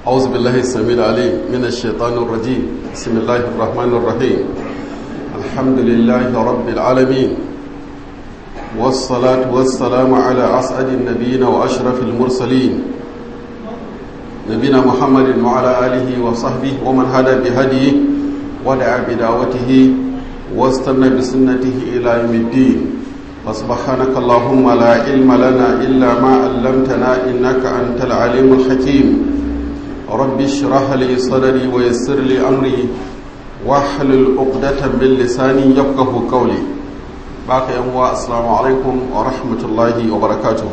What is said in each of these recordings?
أعوذ بالله السميع العليم من الشيطان الرجيم بسم الله الرحمن الرحيم الحمد لله رب العالمين والصلاة والسلام على أسعد النبيين وأشرف المرسلين نبينا محمد وعلى آله وصحبه ومن هدى بهديه ودعا بدعوته واستنى بسنته إلى يوم الدين فسبحانك اللهم لا علم لنا إلا ما علمتنا إنك أنت العليم الحكيم رب اشرح لي صدري ويسر لي أمري واحلل عقدة من لساني يفقه قولي باقي أموا السلام عليكم ورحمة الله وبركاته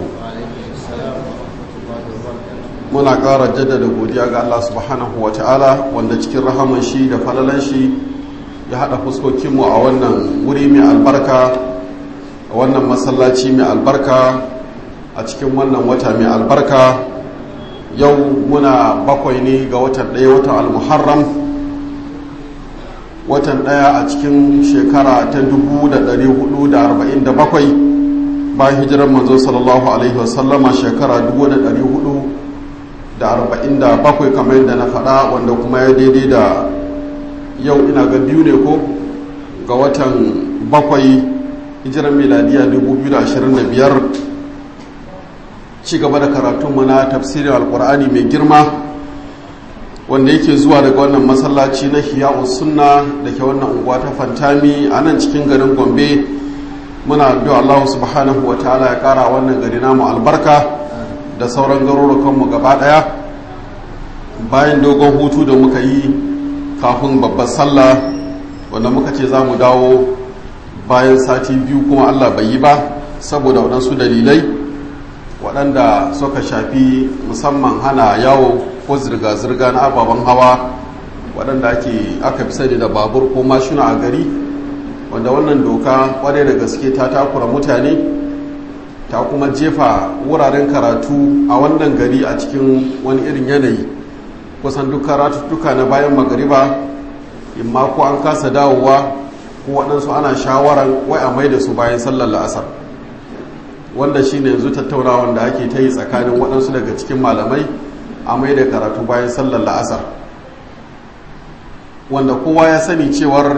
muna ƙara jaddada godiya ga Allah subhanahu wa ta'ala wanda cikin rahaman shi da falalan shi ya haɗa fuskokinmu a wannan wuri mai albarka a wannan masallaci mai albarka a cikin wannan wata mai albarka yau muna bakwai ne ga watan ɗaya watan almuharram watan ɗaya a cikin shekara ta 1447 bayan hijirar manzo sallallahu alaihi wasallama shekara 1400 da arba'in da bakwai kamar yadda na faɗa wanda kuma ya daidai da yau ina ga biyu ne ko ga watan bakwai hijirar miladiya 2025 ci gaba da karatunmu na tafsirin alkur'ani mai girma wanda yake zuwa daga wannan masallaci na hiya'u sunna da ke wannan unguwa ta fantami a nan cikin garin gombe muna addu'a allahu subhanahu wa ta'ala ya kara wannan gari namu albarka da sauran garurukanmu gaba daya bayan dogon hutu da muka yi kafin babbar sallah wanda muka ce za mu dawo bayan sati biyu kuma allah bai yi ba saboda waɗansu dalilai waɗanda suka shafi musamman hana yawo ko zirga-zirga na ababen hawa waɗanda ake aka fi sani da babur ko mashina a gari wanda wannan doka ƙwarai da gaske ta takura mutane ta kuma jefa wuraren karatu a wannan gari a cikin wani irin yanayi kusan duk karatuttuka na bayan magariba imma ko an kasa dawowa ko waɗansu ana shawarar wai a mai da su bayan sallar la'asar wanda shi ne yanzu tattaunawan da ake ta yi tsakanin waɗansu daga cikin malamai a mai da karatu bayan sallar la'asar wanda kowa ya sani cewar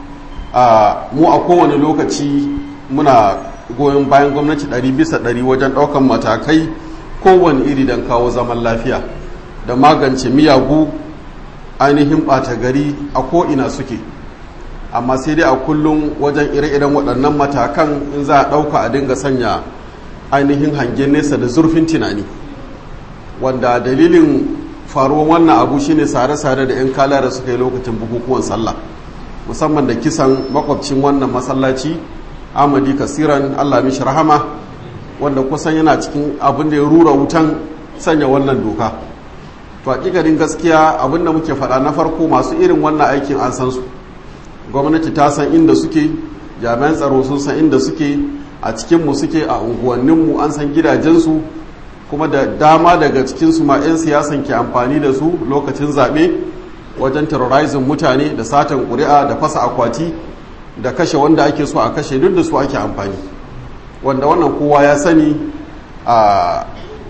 mu a kowane lokaci muna goyon bayan gwamnati ɗari bisa ɗari wajen ɗaukan matakai kowane iri don kawo zaman lafiya da magance miyagu ainihin ɓata gari a ko'ina suke amma sai dai a kullum wajen ire-iren waɗannan matakan in za a ɗauka a dinga sanya ainihin hangen nesa da zurfin tunani wanda dalilin faruwan wannan abu shine sare-sare da 'yan kalara suka yi lokacin bukukuwan sallah musamman da kisan makwabcin wannan masallaci amadi kasiran allah mishi rahama wanda kusan yana cikin abin da ya rura wutan sanya wannan doka to hakikarin gaskiya abin da muke faɗa na farko masu irin wannan aikin an san su gwamnati ta san inda suke jami'an tsaro sun san inda suke a cikinmu suke a unguwanninmu an san gidajensu kuma da dama daga cikinsu ma 'yan siyasan ke amfani da su lokacin zaɓe wajen terrorizing mutane da satan ƙuri'a da fasa akwati da kashe wanda ake so a kashe duk da su ake amfani wanda wannan kowa ya sani a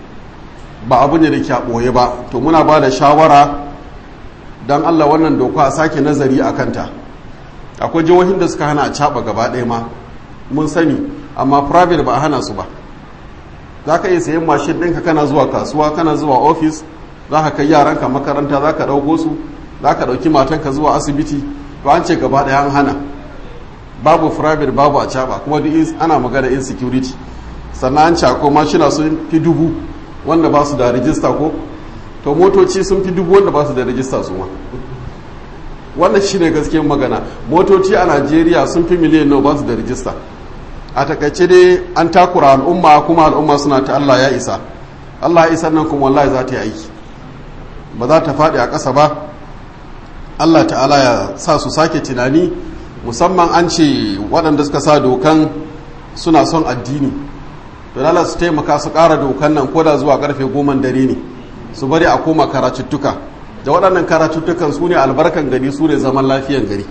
ba abu ne da ke ɓoye ba to muna ba da shawara don allah wannan doka a sake nazari a kanta akwai jihohin da suka hana a caɓa gaba ɗaya ma mun sani amma private ba a hana su ba za ka iya sayan mashin ɗinka kana zuwa kasuwa kana zuwa ofis za ka kai yaranka makaranta za ka ɗauko su za ka ɗauki matanka zuwa asibiti to an ce gaba ɗaya an hana babu private babu a caba kuma duk ana magana insecurity sannan an cako mashina sun fi dubu wanda ba su da rijista ko to motoci sun fi dubu wanda ba su da rijista su ma wannan shine gaskiyar magana motoci a najeriya sun fi miliyan nawa ba su da rijista a takaice dai an takura al'umma kuma al'umma suna ta allah ya isa allah ya isa nan kuma wallahi za ta yi aiki ba za ta faɗi a ƙasa ba allah ta'ala ya sa su sake tunani musamman an ce waɗanda suka sa dokan suna son addini to lala su taimaka su ƙara dokan nan koda zuwa ƙarfe goma dare ne su bari a koma karatuttuka da waɗannan karatuttukan su ne albarkan gari su ne zaman lafiyan gari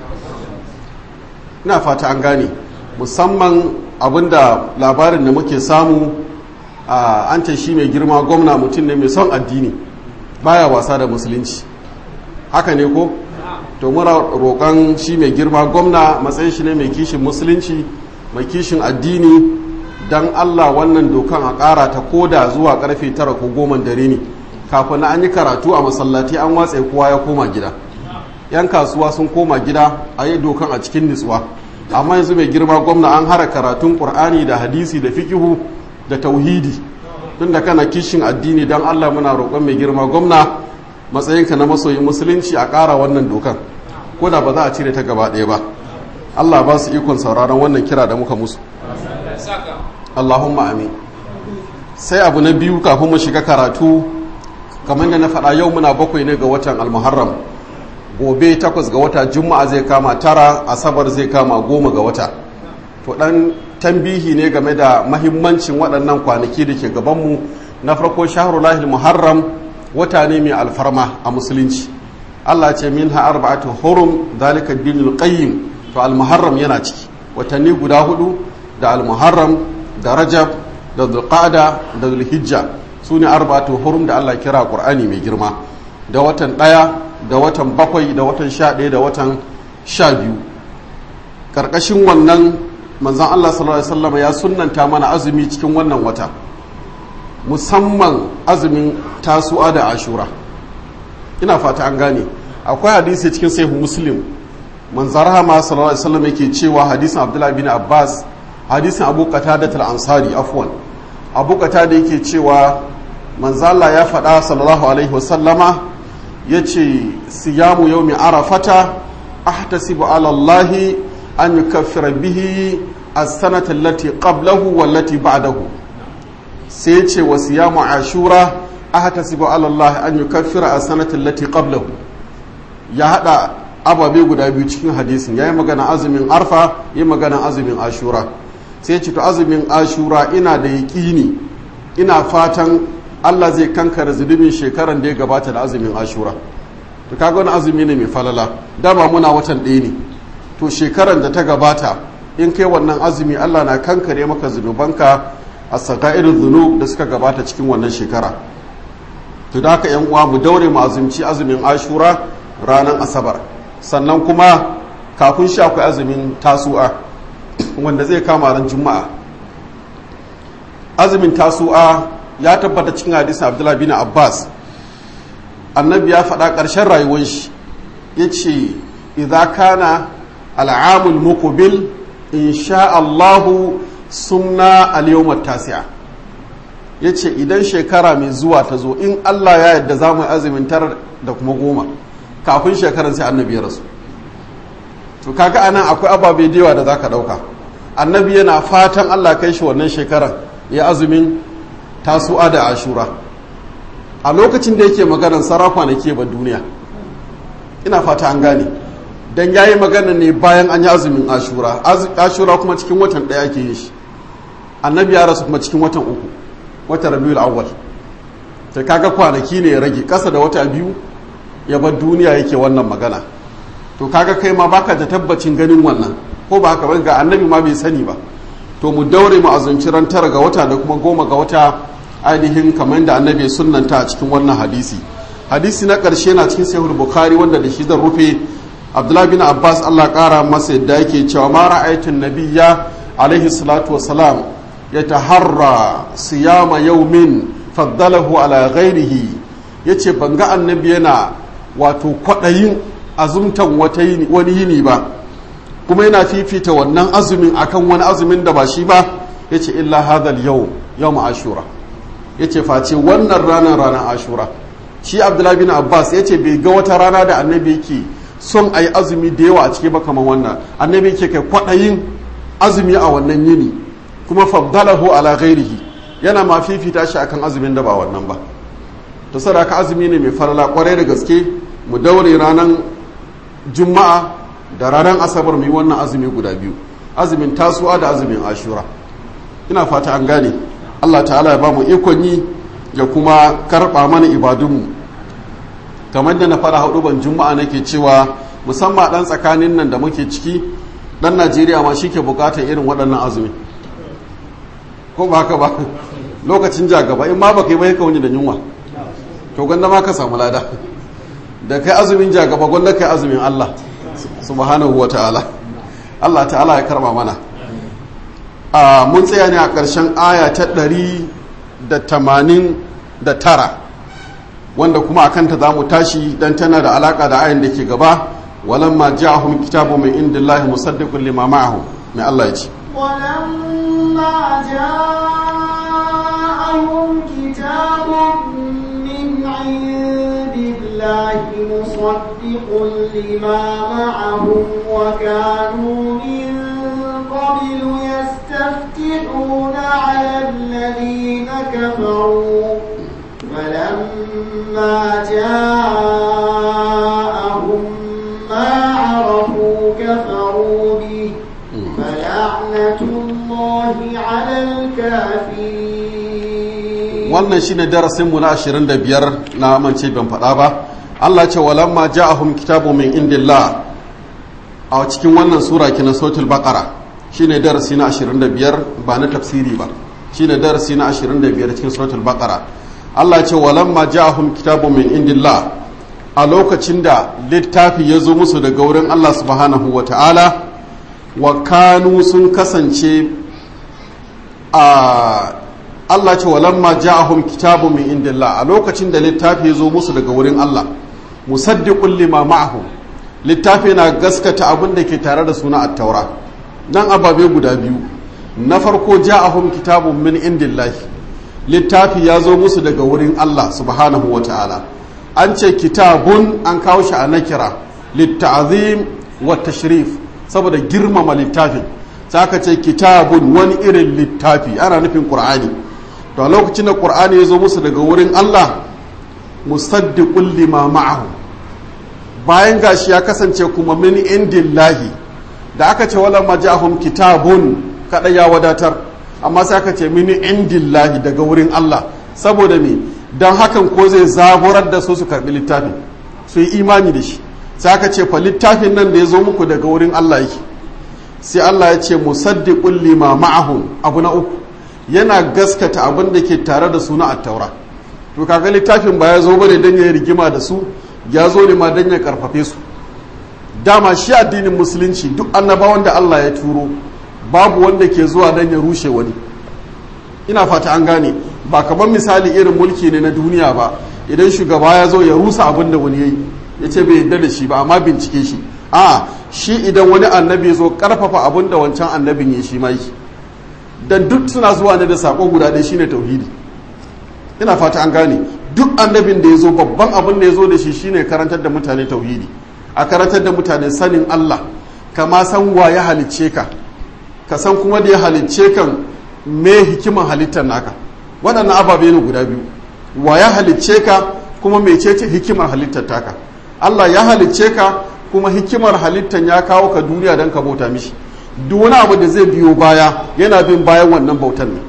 ina fata an gane musamman abinda labarin da muke samu an ce shi mai girma gwamna mutum ne mai son addini baya wasa da musulunci haka ne ko to muna roƙon shi mai girma gwamna matsayin shi ne mai kishin musulunci mai kishin addini don allah wannan dokan a ƙara ta koda zuwa karfe tara ko goma dare ne kafin an yi karatu a masallaci an watse kowa ya koma gida yan kasuwa sun koma gida a yi dokan a cikin nutsuwa amma yanzu mai girma gwamna an hara karatun ƙur'ani da hadisi da fikihu da tauhidi tun da kana kishin addini don allah muna roƙon mai girma gwamna matsayinka na masoyin musulunci a ƙara wannan dokan ko da ba za a cire ta gaba ɗaya ba allah ba su ikon sauraron wannan kira da muka musu allahumma amin sai abu na biyu kafin mu shiga karatu kamar da na faɗa yau muna bakwai ne ga watan almuharram gobe takwas ga wata juma'a zai kama tara asabar zai kama goma ga wata to ɗan tambihi ne game da mahimmancin waɗannan kwanaki da ke gabanmu na farko shaharulahil muharram wata ne mai alfarma a musulunci Allah ce min ha arba'atu hurum zalika dinul qayyim to al-muharram yana ciki watanni guda hudu da al-muharram da rajab da dhulqa'da da dhulhijja sune arba'atu hurum da Allah kira qur'ani mai girma da watan daya da watan bakwai da watan sha ɗaya da watan sha biyu karkashin wannan manzon Allah sallallahu alaihi wasallam ya sunnanta mana azumi cikin wannan wata musamman azumin tasu'a da ashura ina fata an gane akwai hadisi cikin sahihu muslim manzar hama sallallahu alaihi wasallam yake cewa hadisin abdullahi bin abbas hadisin abu qatada al-ansari afwan abu qatada yake cewa manzala ya faɗa sallallahu alaihi wasallama yace siyamu yawmi arafata ahtasibu ala allahi an yukaffira bihi as-sanata allati qablahu wallati ba'dahu sai ya ce wa siyamu ashura ahtasibu ala Allah an yukaffira as-sanata allati qablahu ya hada ababe guda biyu cikin hadisin yayi magana azumin arfa yayi magana azumin ashura sai ya ce to azumin ashura ina da yaqini ina fatan Allah zai kankara zunubin shekaran da ya gabata da azumin ashura to kaga wani azumi ne mai falala dama muna watan ɗaya ne to shekaran da ta gabata in kai wannan azumi Allah na kankare maka zunubanka a irin zunub da suka gabata cikin wannan shekara to da haka yan uwa mu daure mu azumci azumin ashura ranar asabar sannan kuma kafin shi akwai azumin tasu'a wanda zai kama ran juma'a azumin tasu'a ya tabbata cikin hadisin abdullahi bin abbas annabi ya faɗa ƙarshen rayuwar shi ya ce idza kana al'amul muqbil insha Allahu sumna al-yawm tasi'a yace idan shekara mai zuwa ta zo in Allah ya yarda za mu azumin tar da kuma goma kafin shekaran sai annabi ya rasu to kaga anan akwai ababe da yawa da zaka dauka annabi yana fatan Allah kai shi wannan shekaran ya azumin tasu'a da ashura a lokacin da yake maganar sarrafa na ke ba duniya ina fata an gane dan yayi magana ne bayan an yi azumin ashura ashura kuma cikin watan ɗaya ake yin shi annabi ya rasu kuma cikin watan uku watan rabiul awwal ta kaga kwanaki ne ya rage ƙasa da wata biyu ya bar duniya yake wannan magana to kaga kai ma baka da tabbacin ganin wannan ko ba haka ba ga annabi ma bai sani ba to mu daure mu azumci ran tara ga wata da kuma goma ga wata ainihin kamar da annabi sunnanta a cikin wannan hadisi hadisi na ƙarshe na cikin sahih bukhari wanda da shi zan rufe abdullahi bin abbas allah ƙara masa yadda yake cewa ma ra'aytun nabiyya alaihi salatu wasalam ya taharra siyama yaumin faddalahu ala ghairihi yace ban ga annabi yana wato kwaɗayin azumtan wani yini ba kuma yana fifita wannan azumin akan wani azumin da ba shi ba yace illa hadal yau yau ashura yace face wannan ranar ranar ashura shi abdullahi bin abbas yace bai ga wata rana da annabi yake son a yi azumi da yawa a ciki ba kamar wannan annabi yake kai kwaɗayin azumi a wannan yini kuma faddalahu ala ghairihi yana ma fifita shi akan azumin da ba wannan ba ta sadaka azumi ne mai farala kwarai da gaske mu daure ranar juma'a da ranar asabar mu yi wannan azumi guda biyu azumin tasuwa da azumin ashura ina fata an gane allah ta'ala ya ba mu ikon yi ya kuma karɓa mana ibadunmu kamar da na fara hudu ban juma'a nake cewa musamman dan tsakanin nan da muke ciki dan najeriya ma shi ke bukatar irin waɗannan azumi ko ba haka ba lokacin ja gaba in ma ba kai bai ka wani da yunwa to gwanda ma ka samu lada da kai azumin jagaba gwanda kai azumin Allah subhanahu wa ta'ala Allah ta'ala ya karba mana a mun tsaya ne a ƙarshen aya ta ɗari da tamanin da tara wanda kuma a kanta za mu tashi don tana da alaƙa da ayan da ke gaba walamma ja'ahum kitabu min indillahi musaddiqun lima ma'ahu mai Allah ya ce ولما جاءهم كتاب من عند الله مصدق لما معهم وكانوا من قبل يستفتحون على الذين كفروا فلما جاءهم ما عرفوا كفروا به فلعنة الله على الكافرين wannan shine darasinmu na 25 na amince ban faɗa ba Allah ce walamma ja'ahum kitabu min indillah a cikin wannan sura kina suratul baqara shine darasi na 25 ba na tafsiri ba shine darasi na 25 cikin suratul baqara Allah ce walamma ja'ahum kitabu min indillah a lokacin da littafi ya zo musu daga wurin Allah subhanahu wa ta'ala wa kanu sun kasance a Allah ce walamma ja'ahum kitabu min indillah a lokacin da littafi ya zo musu daga wurin Allah musaddiqul lima ma'ahum littafi na gaskata abin da ke tare da suna at-taura nan ababe guda biyu na farko ja'ahum kitabun min indillah littafi ya zo musu daga wurin Allah subhanahu wa ta'ala an ce kitabun an kawo shi a nakira litta'zim wa tashrif saboda girmama littafin sai aka ce kitabun wani irin littafi ana nufin qur'ani to a lokacin da qur'ani ya zo musu daga wurin Allah musaddiqul lima ma'ahu bayan gashi ya kasance kuma min indillahi da aka ce wala majahum kitabun kada ya wadatar amma sai aka ce min indillahi daga wurin Allah saboda me dan hakan ko zai zaburar da su su karbi littafin su yi imani da shi sai aka ce fa littafin nan da ya zo muku daga wurin Allah yake sai Allah ya ce musaddiqul lima ma'ahum abu na uku yana gaskata abin da ke tare da suna at-taura to kaga littafin ba ya zo bane dan ya rigima da su ya zo ne ma dan ya karfafe su dama shi addinin musulunci duk annabawan da Allah ya turo babu wanda ke zuwa dan ya rushe wani ina fata an gane ba kamar misali irin mulki ne na duniya ba idan shugaba ya zo ya rusa abin da wani yayi ya ce bai yarda da shi ba amma bincike shi a shi idan wani annabi ya zo karfafa abin da wancan annabin ya shi ma yi dan duk suna zuwa ne da sako guda ɗaya shine tauhidi ina fata an gane duk annabin da ya zo babban abin da ya zo da shi shine karantar da mutane tauhidi a karantar da mutane sanin Allah kama san wa ya halicce ka ka san kuma da ya halicce kan me hikiman halittar naka waɗannan ababe ne guda biyu wa ya halicce ka kuma mecece hikimar halittar taka Allah ya halicce ka kuma hikimar halittar ya kawo ka duniya don ka bauta mishi duk wani abu da zai biyo baya yana bin bayan wannan bautan ne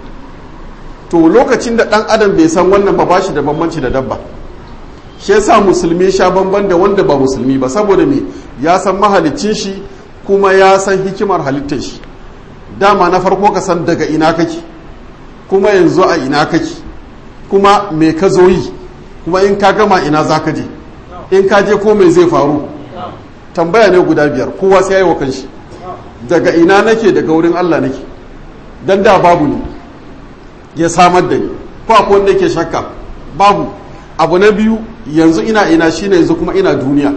to lokacin da ɗan adam bai san wannan ba bashi da bambanci da dabba shi yasa musulmi sha bamban da wanda ba musulmi ba saboda me ya san mahalicin shi kuma ya san hikimar halittar shi dama na farko ka san daga ina kake kuma yanzu a ina kake kuma me ka zo yi kuma in ka gama ina za ka je in ka je ko me zai faru tambaya ne guda biyar kowa sai ya yi wa kanshi daga ina nake daga wurin Allah nake dan da babu ne ya samar da ni ko akwai wanda yake shakka babu abu na biyu yanzu ina ina shine yanzu kuma ina duniya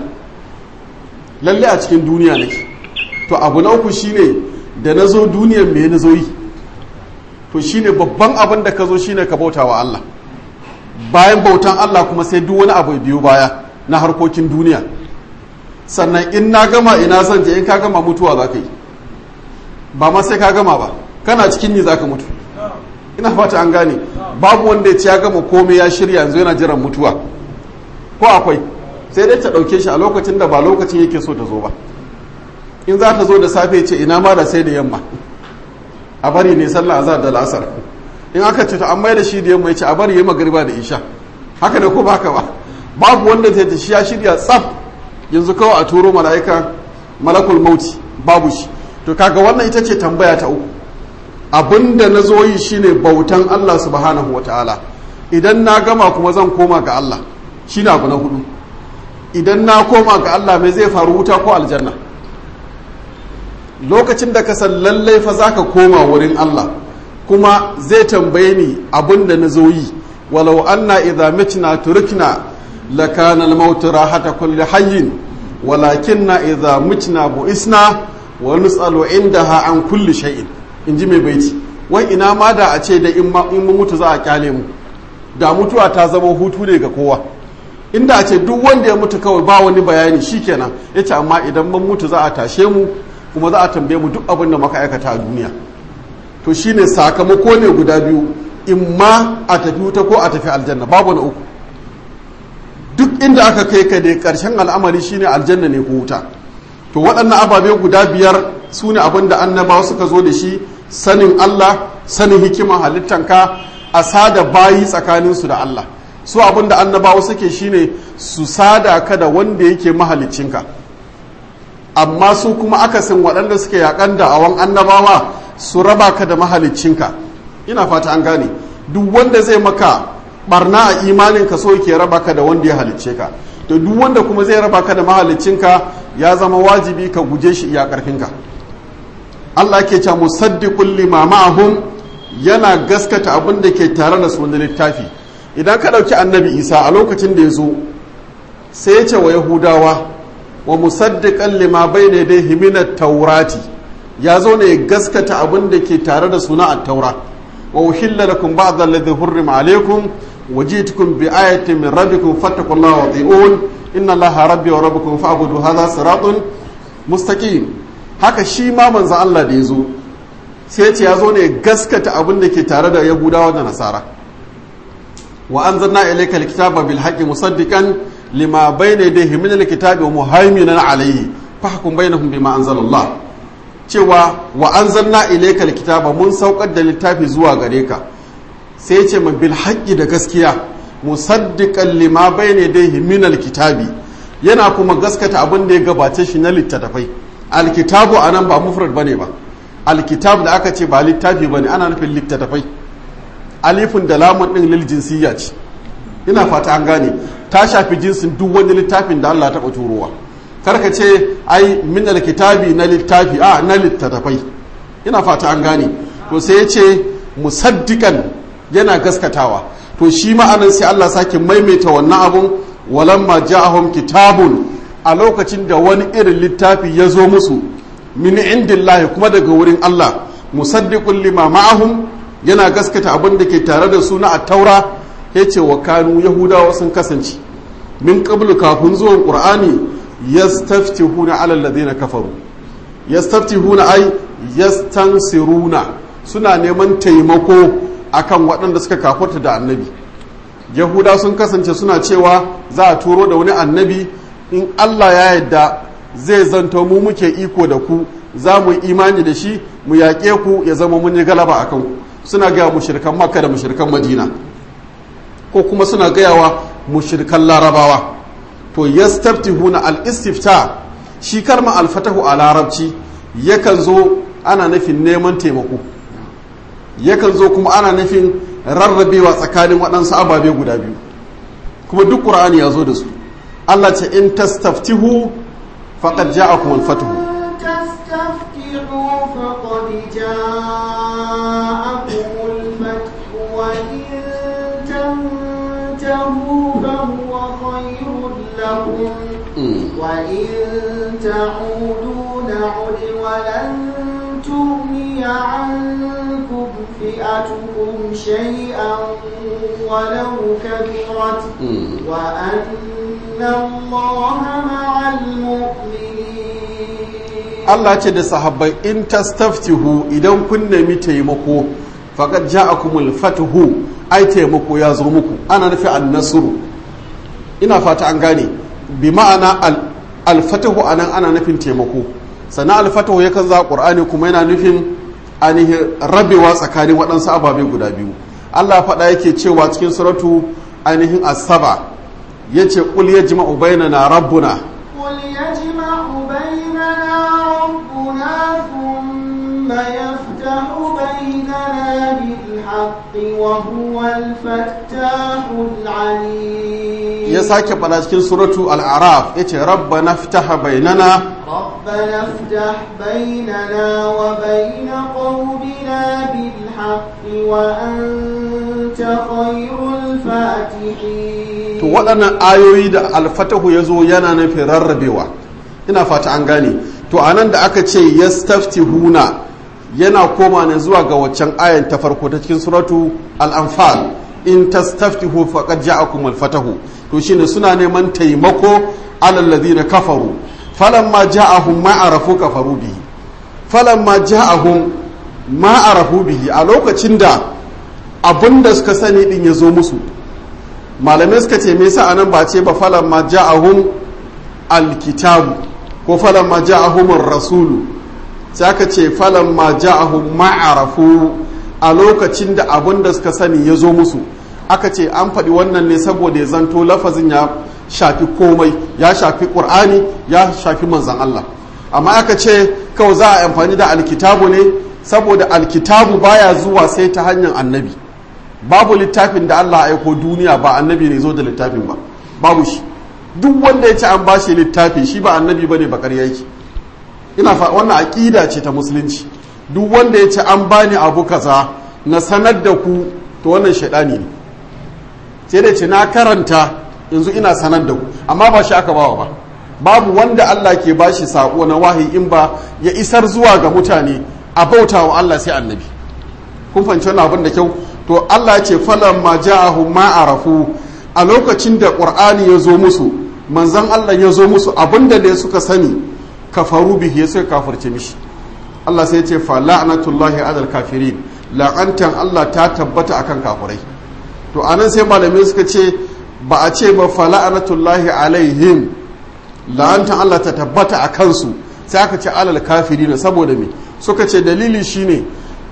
lalle a cikin duniya nake to abu na uku shine da na zo duniyar me na zo yi to shine babban abin da ka zo shine ka bauta wa Allah bayan bautan Allah kuma sai duk wani abu biyu baya na harkokin duniya sannan in na gama ina zan je in ka gama mutuwa za ka yi ba ma sai ka gama ba kana cikin ni za ka mutu ina fata an gane babu wanda ya ci ya gama komai ya shirya yanzu yana jiran mutuwa ko akwai sai dai ta ɗauke shi a lokacin da ba lokacin yake so ta zo ba in za ta zo da safe ce ina ma da sai da yamma a bari ne sallah azhar da la'asar in aka ce to an mai da shi da yamma ya ce a bari yayi magariba da isha haka da ko ba haka ba babu wanda zai ta shi ya shirya tsaf yanzu kawai a turo mala'ika malakul mauti babu shi to kaga wannan ita ce tambaya ta uku abinda na zo yi shine bautan Allah subhanahu wataala idan na gama kuma zan koma ga Allah shine abu na hudu idan na koma ga Allah mai zai faru wuta ko aljanna lokacin da ka san lallai fa zaka koma wurin Allah kuma zai tambaye ni abin da na zo yi walau anna idza mitna turikna lakana al-maut rahata kulli hayyin walakinna idza mitna buisna wa nus'alu indaha an kulli shay'in inji mai baiti wai ina ma da a ce da in mun mutu za a kyale mu da mutuwa ta zama hutu ne ga kowa inda a ce duk wanda ya mutu kawai ba wani bayani shikenan yace amma idan mun mutu za a tashe mu kuma za a tambaye mu duk abin da muka aikata a duniya to shine sakamako ne guda biyu in ma a tafi wuta ko a tafi aljanna babu na uku duk inda aka kai ka ne karshen al'amari shine aljanna ne ko wuta to waɗannan ababe guda biyar su ne abin da annabawa suka zo da shi sanin Allah sanin hikima halittanka a sada bayi tsakaninsu da Allah su abin da annabawa suke shine su sada ka da wanda yake mahalicinka amma su kuma akasin waɗanda suke yakan da awan annabawa su raba ka da mahalicinka ina fata an gane duk wanda zai maka barna a imanin ka so yake raba ka da wanda ya halicce ka to duk wanda kuma zai raba ka da mahalicinka ya zama wajibi ka guje shi iya karfinka Allah ke ce musaddiqul lima ma'ahum yana gaskata abin da ke tare da su littafi idan ka ɗauki annabi isa a lokacin da ya zo sai ya ce wa yahudawa wa musaddiqan lima bayna yadayhi min at-taurati ya zo ne gaskata abin da ke tare da suna at-taura wa uhilla lakum ba'd alladhi hurrima alaykum wa ji'tukum bi ayatin min rabbikum fattaqullaha wa ati'un inna allaha rabbi wa rabbukum fa'budu hadha siratun mustaqim haka shi ma manzo Allah da ya zo sai ce ya zo ne gaskata abin da ke tare da yahudawa da nasara wa anzalna ilayka alkitaba bil haqqi musaddiqan lima bayna yadayhi min alkitabi wa muhaiminan alayhi fahkum bainahum bima anzalallah cewa wa anzalna ilayka alkitaba mun saukar da littafi zuwa gare ka sai ya ce ma bil haqqi da gaskiya musaddiqan lima bayna yadayhi min alkitabi yana kuma gaskata abin da ya gabace shi na littattafai alkitabu anan ba mufrad bane ba alkitab da aka ce ba littafi bane ana nufin littattafai alifin da lamun din lil jinsiyya ce ina fata an gane ta shafi jinsin duk wani littafin da Allah taɓa turowa karka ce ai min alkitabi na littafi a na littattafai ina fata an gane to sai ya ce musaddiqan yana gaskatawa to shi ma'anan sai Allah sake maimaita wannan abun walamma ja'ahum kitabun a lokacin da wani irin littafi ya zo musu min indillahi kuma daga wurin Allah musaddiqun lima ma'ahum yana gaskata abin da ke tare da su na attaura yace wa kanu yahudawa sun kasance min qablu kafin zuwan qur'ani yastaftihuna ala alladhina kafaru yastaftihuna ay yastansiruna suna neman taimako akan waɗanda suka kafarta da annabi yahuda sun kasance suna cewa za a turo da wani annabi in Allah ya yadda zai zanto mu muke iko da ku za mu yi imani da shi mu yaƙe ku ya zama mun yi galaba a kanku suna gaya mushrikan makka da mushrikan madina ko kuma suna gayawa mushrikan larabawa to yastaftihuna al-istifta shi karma al-fatahu a larabci yakan zo ana nufin neman taimako yakan zo kuma ana nufin rarrabewa tsakanin waɗansu ababe guda biyu kuma duk ƙur'ani ya zo da su Allah ce in tastaftihu faqad ja'akum al-fathu تستفتحوا فقد جاءكم الفتح وإن تنتهوا فهو خير لكم وإن تعودوا نعد ولن تغني عنكم فئتكم شيئا ولو كبرت وأن الله مع المؤمنين Allah ce da sahabbai in tastaftihu idan kun nemi taimako faqad ja'akumul fathu ai taimako ya zo muku ana nufi an-nasru ina fata an gane bi ma'ana al-fathu anan ana nufin taimako sannan al-fathu yakan za qur'ani kuma yana nufin ainihin rabewa tsakanin waɗansu ababe guda biyu Allah faɗa yake cewa cikin suratu ainihin as-saba yace qul yajma'u bainana rabbuna قل يجمع بيننا ربنا ثم يفتح بيننا بالحق بالحق وهو الفتاح العليم ya sake fada cikin suratu al-araf yace rabbana ftaha bainana ربنا افتح بيننا وبين قومنا بالحق وأنت خير الفاتحين to waɗannan ayoyi da alfatahu ya zo yana nufin rarrabewa ina fata an gane to anan da aka ce yastaftihuna yana koma ne zuwa ga waccan ayan ta farko ta cikin suratu al-anfal in tastaftihu faqad ja'akum al-fatahu to shine suna neman taimako alal ladina kafaru falamma ja'ahum ma arafu kafaru bihi falamma ja'ahum ma arafu bihi a lokacin da abinda suka sani din ya zo musu malamai suka ce me yasa anan ba ce ba falamma ja'ahum al-kitabu ko falamma ja'ahum ar-rasulu sai aka ce falamma ja'ahum ma arafu a lokacin da abinda suka sani ya zo musu aka ce an faɗi wannan ne saboda ya zanto lafazin ya shafi komai ya shafi ƙur'ani ya shafi manzan Allah amma aka ce kawai za a amfani da alkitabu ne saboda alkitabu baya zuwa sai ta hanyar annabi babu littafin da Allah aiko duniya ba annabi ne zo da littafin ba babu shi duk wanda ya ce an bashi littafi shi ba annabi bane ba ƙarya yake ina fa wannan aqida ce ta musulunci duk wanda ya ce an bani abu kaza na sanar da ku to wannan shaidani ne sai da ce na karanta yanzu ina sanar da ku amma ba shi aka bawa ba babu wanda Allah ke bashi sako na wahayi in ba ya isar zuwa ga mutane a bauta wa Allah sai annabi kun fahimci wannan abin da kyau to Allah ya ce falan ma ja'ahu ma arafu a lokacin da qur'ani ya zo musu manzon Allah ya zo musu abinda da suka sani kafaru bihi ya suka kafirce mishi Allah sai ya ce fa la'natullahi alal kafirin la'antan Allah ta tabbata akan kafirai to anan sai malamai suka ce ba a ce ba fa la'natullahi alaihim la'antan Allah ta tabbata a kansu sai aka ce alal kafirin saboda me suka ce dalili shine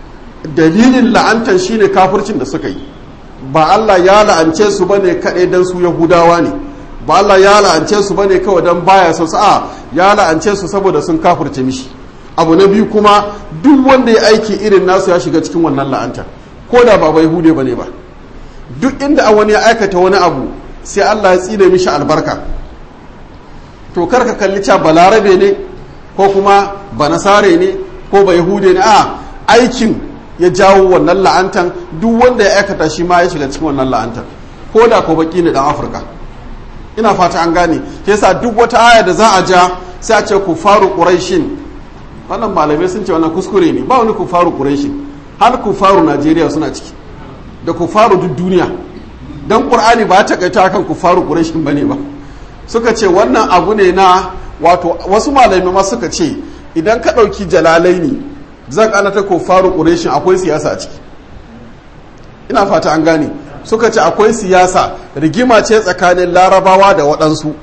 dalilin la'antan shine kafircin da suka yi ba Allah ya la'ance su bane kaɗai dan su yahudawa ne ba Allah ya la'ance su bane kawai dan baya so a ya la'ance su saboda sun kafirce mishi abu na biyu kuma duk wanda ya aiki irin nasu ya shiga cikin wannan la'antar ko da ba bai hude bane ba duk inda wani ya aikata wani abu sai Allah ya tsine mishi albarka to kar ka kalli cewa balarabe ne ko kuma banasare ne ko ba yahude ne a aikin ya jawo wannan la'antan duk wanda ya aikata shi ma ya shiga cikin wannan la'antar ko da ko baki ne dan afirka ina fata an gane ke yasa duk wata aya da za a ja sai a ce ku faru quraishin wannan malamai sun ce wannan kuskure ne ba wani ku faru quraishin har ku faru najeriya suna ciki da ku faru duk duniya dan qur'ani ba ta kaita kan ku faru quraishin bane ba suka ce wannan abu ne na wato wasu malamai ma suka ce idan ka ɗauki jalalaini zan ana ta faru ƙureshin akwai siyasa a ciki ina fata an gane suka ce akwai siyasa rigima ce tsakanin larabawa da waɗansu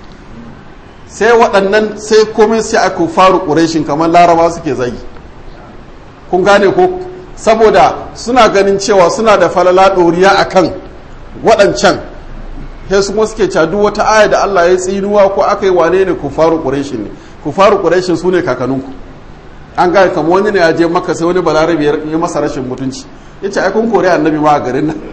sai waɗannan sai komai sai a faru ƙureshin kamar larabawa suke zagi kun gane ko saboda suna ganin cewa suna da falala ɗoriya a kan waɗancan sai su kuma suke cadu wata aya da Allah ya tsinuwa ko aka yi wane ne ku faru ƙureshin ne ku faru ƙureshin su ne kakanninku an gaya kama wani ne ya je maka sai wani balarabe ya masa rashin mutunci ya ce aikun kore annabi ma a garin nan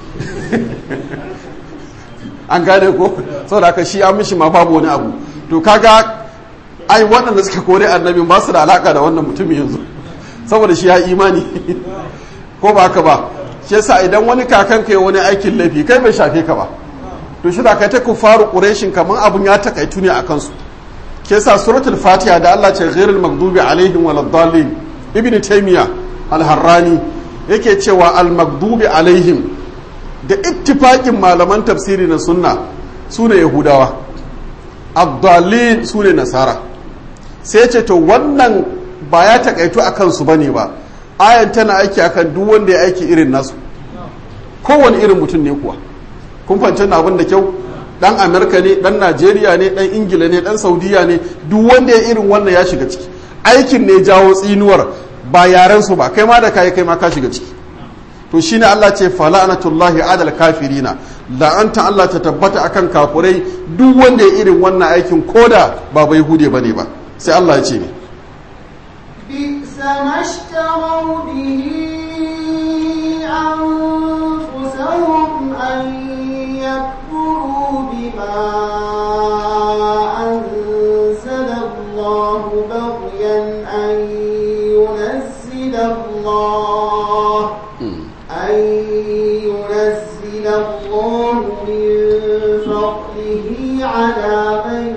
an gane ko sau da aka shi an mishi ma babu wani abu to kaga ai waɗanda suka kore annabi ba su da alaka da wannan mutumin yanzu saboda shi ya imani ko ba haka ba shi yasa idan wani kakan ka yi wani aikin laifi kai bai shafe ka ba to shi da kai ta faru ƙureshin kamar abun ya takaitu ne a kansu ke sa suratul fatiha da Allah ce ghairul maghdubi alaihim waladdallin ibn taymiya al-harrani yake cewa al-maghdubi alaihim da ittifaqin malaman tafsiri na sunna sune yahudawa ad-dallin sune nasara sai ce to wannan ba ya takaitu akan su bane ba ayan tana aiki akan duk wanda ya aiki irin nasu kowane irin mutum ne kuwa kun fahimci abin da kyau dan amerika ne dan najeriya ne dan ingila ne dan saudiya ne duk wanda ya irin wannan ya shiga ciki aikin ne jawo tsinuwar ba yaren su ba kai ma da kai kai ma ka shiga ciki to shine Allah ce fala'natullahi adal kafirina la'anta Allah ta tabbata akan kafurai duk wanda ya irin wannan aikin koda ba bai hude bane ba sai Allah ya ce ne بئس ما اشتروا به الله أن ينزل الله من فضله على من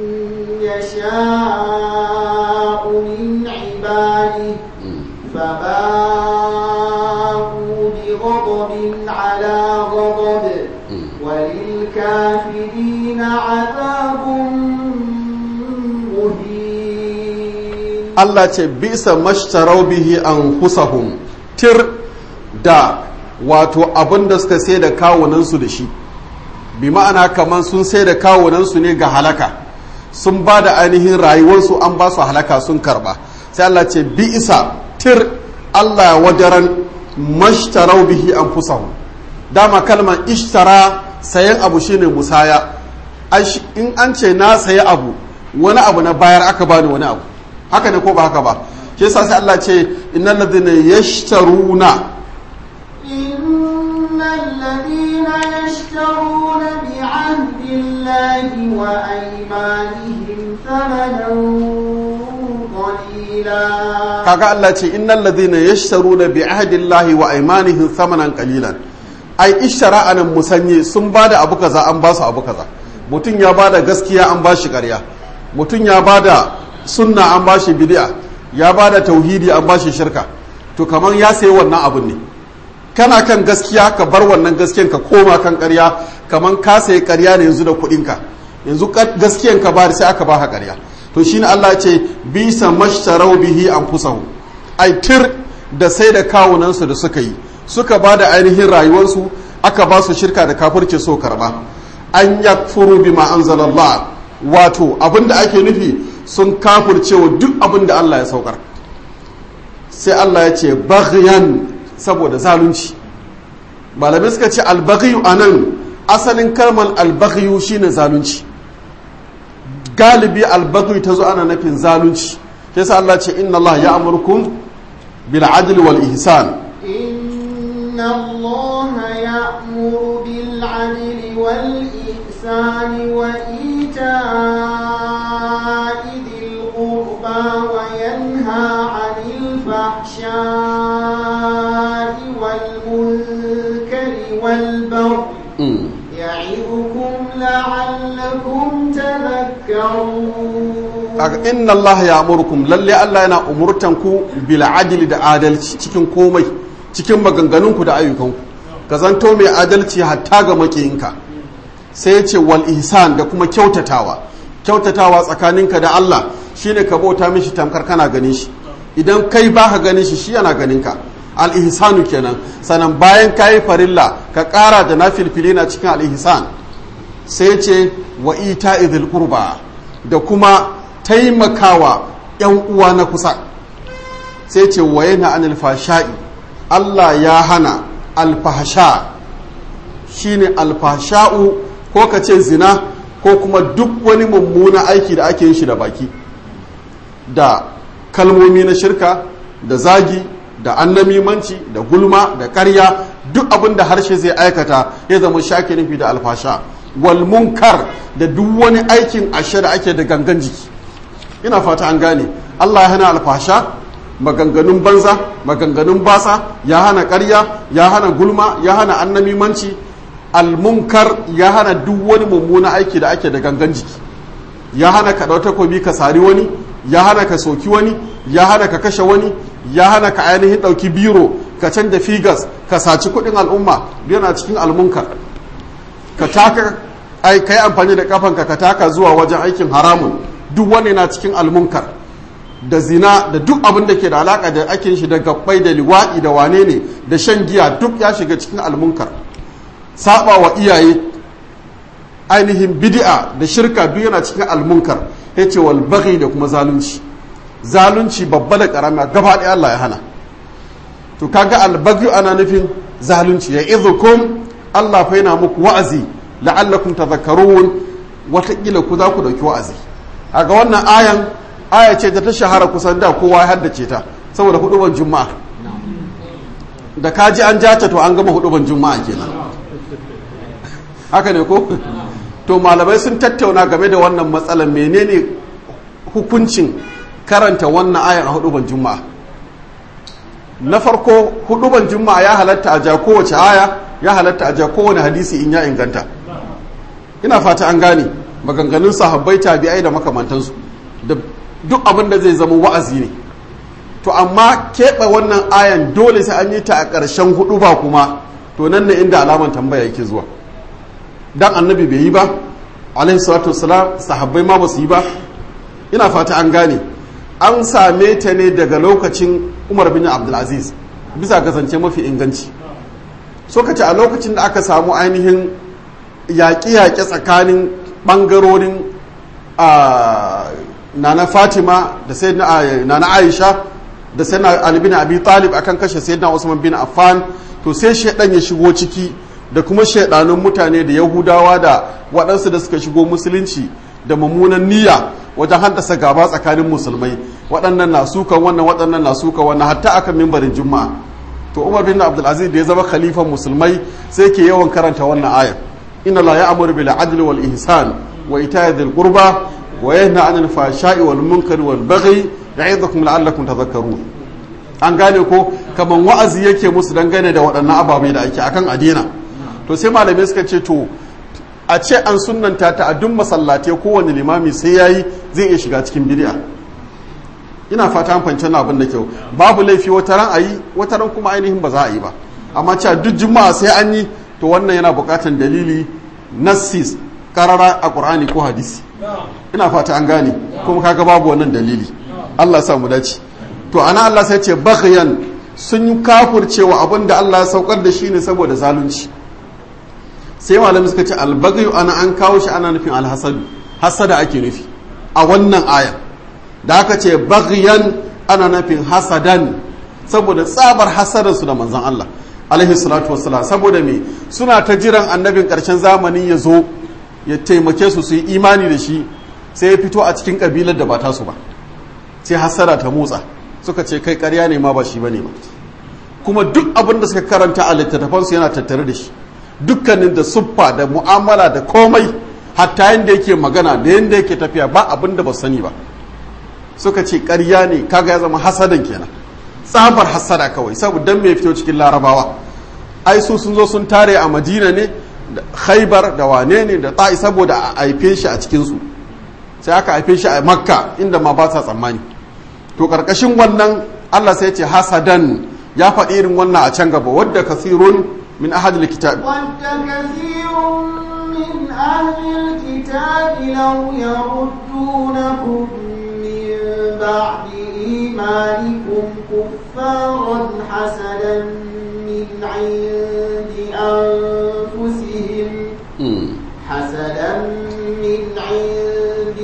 يشاء من عباده فباءوا بغضب على غضب وللكافرين عذاب مهين Allah ce bisa mashtarau bihi an husahum tir da wato abin da suka sai da kawunansu da shi bi ma'ana kamar sun sai da kawunansu ne ga halaka sun ba da ainihin rayuwarsu an ba su halaka sun karba sai Allah ce bi isa tir Allah wajaran mashtarau bihi an husahum dama kalmar ishtara sayan abu shine musaya in an ce na sayi abu wani abu na bayar aka bani wani abu haka ne ko ba haka ba shi yasa sai Allah ce innal ladina yashtaruna innal ladina yashtaruna bi ahdi Allahi wa aymanihim thamanan qalila kaga Allah ce innal ladina yashtaruna bi ahdi Allahi wa aymanihim thamanan qalilan ai ishtara anan musanye sun bada abu kaza an ba su abu kaza mutum ya bada gaskiya an ba shi ƙarya mutum ya bada sunna an ba shi bid'a ya ba da tauhidi an ba shi shirka to kamar ya sayi wannan abun ne kana kan gaskiya ka bar wannan gaskiyan ka koma kan ƙarya kamar ka sayi ƙarya ne yanzu da kuɗinka yanzu gaskiyan ka ba sai aka ba ka ƙarya to shine Allah ce bisa mashtarau bihi anfusahum ai tir da sai da kawunansu da suka yi suka ba da ainihin rayuwarsu aka ba su shirka da kafirci so karba an yakfuru bima anzalallah wato abinda ake nufi sun kafurcewa duk abin da Allah ya saukar sai Allah ya ce baghyan saboda zalunci malamai suka ce albaghiyu anan asalin kalmar albaghiyu shine zalunci galibi albaghiyu ta zo ana nufin zalunci sai sa Allah ce inna Allah ya amurkum bil adli wal ihsan إن الله يأمر بالعدل والإحسان وإيتاء ذي القربى وينهى عن الفحشاء والمنكر والبغي يعظكم لعلكم تذكرون inna Allah ya amurkum lalle Allah yana umurtanku bil adli da adalci cikin komai cikin maganganunku da ayyukanku ka zanto mai adalci hatta ga makiyinka sai ya ce wal ihsan da kuma kyautatawa kyautatawa tsakaninka da Allah shine ka bauta mishi tamkar kana ganin shi idan kai ba ka ganin shi shi yana ganin ka al ihsanu kenan sanan bayan kayi farilla ka kara da nafilfili na cikin al ihsan sai ce wa ita idil qurba da kuma taimakawa yan uwa na kusa sai ce wa yana anil fashai Allah ya hana alfahsha shine alfahsha'u ko ka ce zina ko kuma duk wani mummuna aiki da ake yin shi da baki da kalmomi na shirka da zagi da annamimanci da gulma da ƙarya duk abin da harshe zai aikata ya zama shake nufi da alfasha wal munkar da duk wani aikin ashe da ake da gangan jiki ina fata an gane Allah ya hana alfasha maganganun banza maganganun basa ya hana ƙarya ya hana gulma ya hana annamimanci almunkar ya hana duk wani mummuna aiki da ake da gangan jiki ya hana ka ɗau takobi ka sari wani ya hana ka soki wani ya hana ka kashe wani ya hana ka ainihin ɗauki biro ka canja figas ka saci kuɗin al'umma yana cikin almunkar ka taka ai kai amfani da kafanka ka taka zuwa wajen aikin haramun duk wani na cikin almunkar da zina da duk abin da ke da alaka da ake shi da gabbai da liwaɗi da wane ne da shan giya duk ya shiga cikin almunkar saba wa iyaye ainihin bid'a da shirka duk yana cikin almunkar ya ce wal baghi da kuma zalunci zalunci babba da karama gaba ɗaya Allah ya hana to kaga al baghi ana nufin zalunci ya izukum Allah fa yana muku wa'azi la'allakum tadhakkarun watakila ku za ku dauki wa'azi a ga wannan ayan aya ce da ta shahara kusan da kowa ya haddace ta saboda huduban juma'a da kaji an jata to an gama huduban juma'a kenan haka ne ko to malamai sun tattauna game da wannan matsalar menene hukuncin karanta wannan ayan a huduban juma'a na farko huduban juma'a ya halatta a ja kowace aya ya halatta a ja kowane hadisi in ya inganta ina fata an gane maganganun sahabbai tabi'ai da makamantansu da duk abin da zai zama wa'azi ne to amma keɓe wannan ayan dole sai an yi ta a ƙarshen hudu ba kuma to nan ne inda alaman tambaya yake zuwa dan annabi bai yi ba alaihi salatu wassalam sahabbai ma ba su yi ba ina fata an gane an same ta ne daga lokacin umar bin abdulaziz bisa kasance mafi inganci so ka ce a lokacin da aka samu ainihin yaƙe-yaƙe tsakanin ɓangarorin nana fatima da sai nana aisha da sai na ali bin abi talib akan kashe sai na usman bin affan to sai shaidan ya shigo ciki da kuma shaidanun mutane da yahudawa da waɗansu da suka shigo musulunci da mummunan niyya wajen haddasa gaba tsakanin musulmai waɗannan na sukan wannan waɗannan na sukan wannan hatta akan mimbarin juma'a to umar bin abdulaziz da ya zama khalifan musulmai sai ke yawan karanta wannan ayar inna la ya'muru bil adli wal ihsan wa ita'i dhil qurba wa yanha 'anil fahsha'i wal munkari wal baghi ya'idukum la'allakum tadhakkarun an gane ko kaman wa'azi yake musu dangane da waɗannan ababai da ake akan adina to sai malamai suka ce to a ce an sunnanta ta a duk masallatai kowane limami sai yayi zai iya shiga cikin bid'a ina fata an fahimci abin da kyau babu laifi wata ran ayi wata ran kuma ainihin ba za a yi ba amma cewa duk juma'a sai an yi to wannan yana buƙatar dalili nassis karara a qur'ani ko hadisi ina fata an gane kuma kaga babu wannan dalili Allah sa mu dace to ana Allah sai ce baghyan sun yi kafurcewa abin da Allah ya saukar da shi ne saboda zalunci sai malami suka ce albagyu ana an kawo shi ana nufin alhasadu hasada ake nufi a wannan ayan da aka ce baghyan ana nufin hasadan saboda tsabar hasadar su da manzon Allah alaihi salatu wassalam saboda me suna ta jiran annabin karshen zamani ya zo ya taimake su su yi imani da shi sai ya fito a cikin kabilar da ba tasu ba sai hasara ta motsa suka ce kai karya ne ma ba shi bane ba kuma duk abin da suka karanta a littattafansu yana tattare da shi dukkanin da suffa da mu'amala da komai hatta yadda yake magana da yadda yake tafiya ba abin da ba sani ba suka ce karya ne kaga ya zama hasadan kenan tsabar hasada kawai saboda dan mai fito cikin larabawa ai su sun zo sun tare a madina ne da khaibar da wane ne da ta'i saboda a haife shi a cikinsu sai aka haife shi a makka inda ma ba sa tsammani to karkashin wannan allah sai ce hasadan ya faɗi irin wannan a can gaba wadda kasirun min ahadil kitab ود كثير من أهل الكتاب لو يردونكم من بعد إيمانكم كفارا حسدا من عند أنفسهم حسدا من عند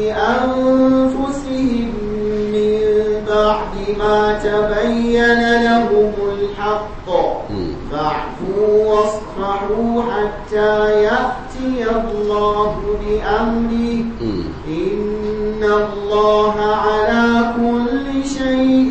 أنفسهم من بعد ما تبين لهم الحق فاعفوا واصفحوا حتى يأتي الله بأمره إن الله على كل شيء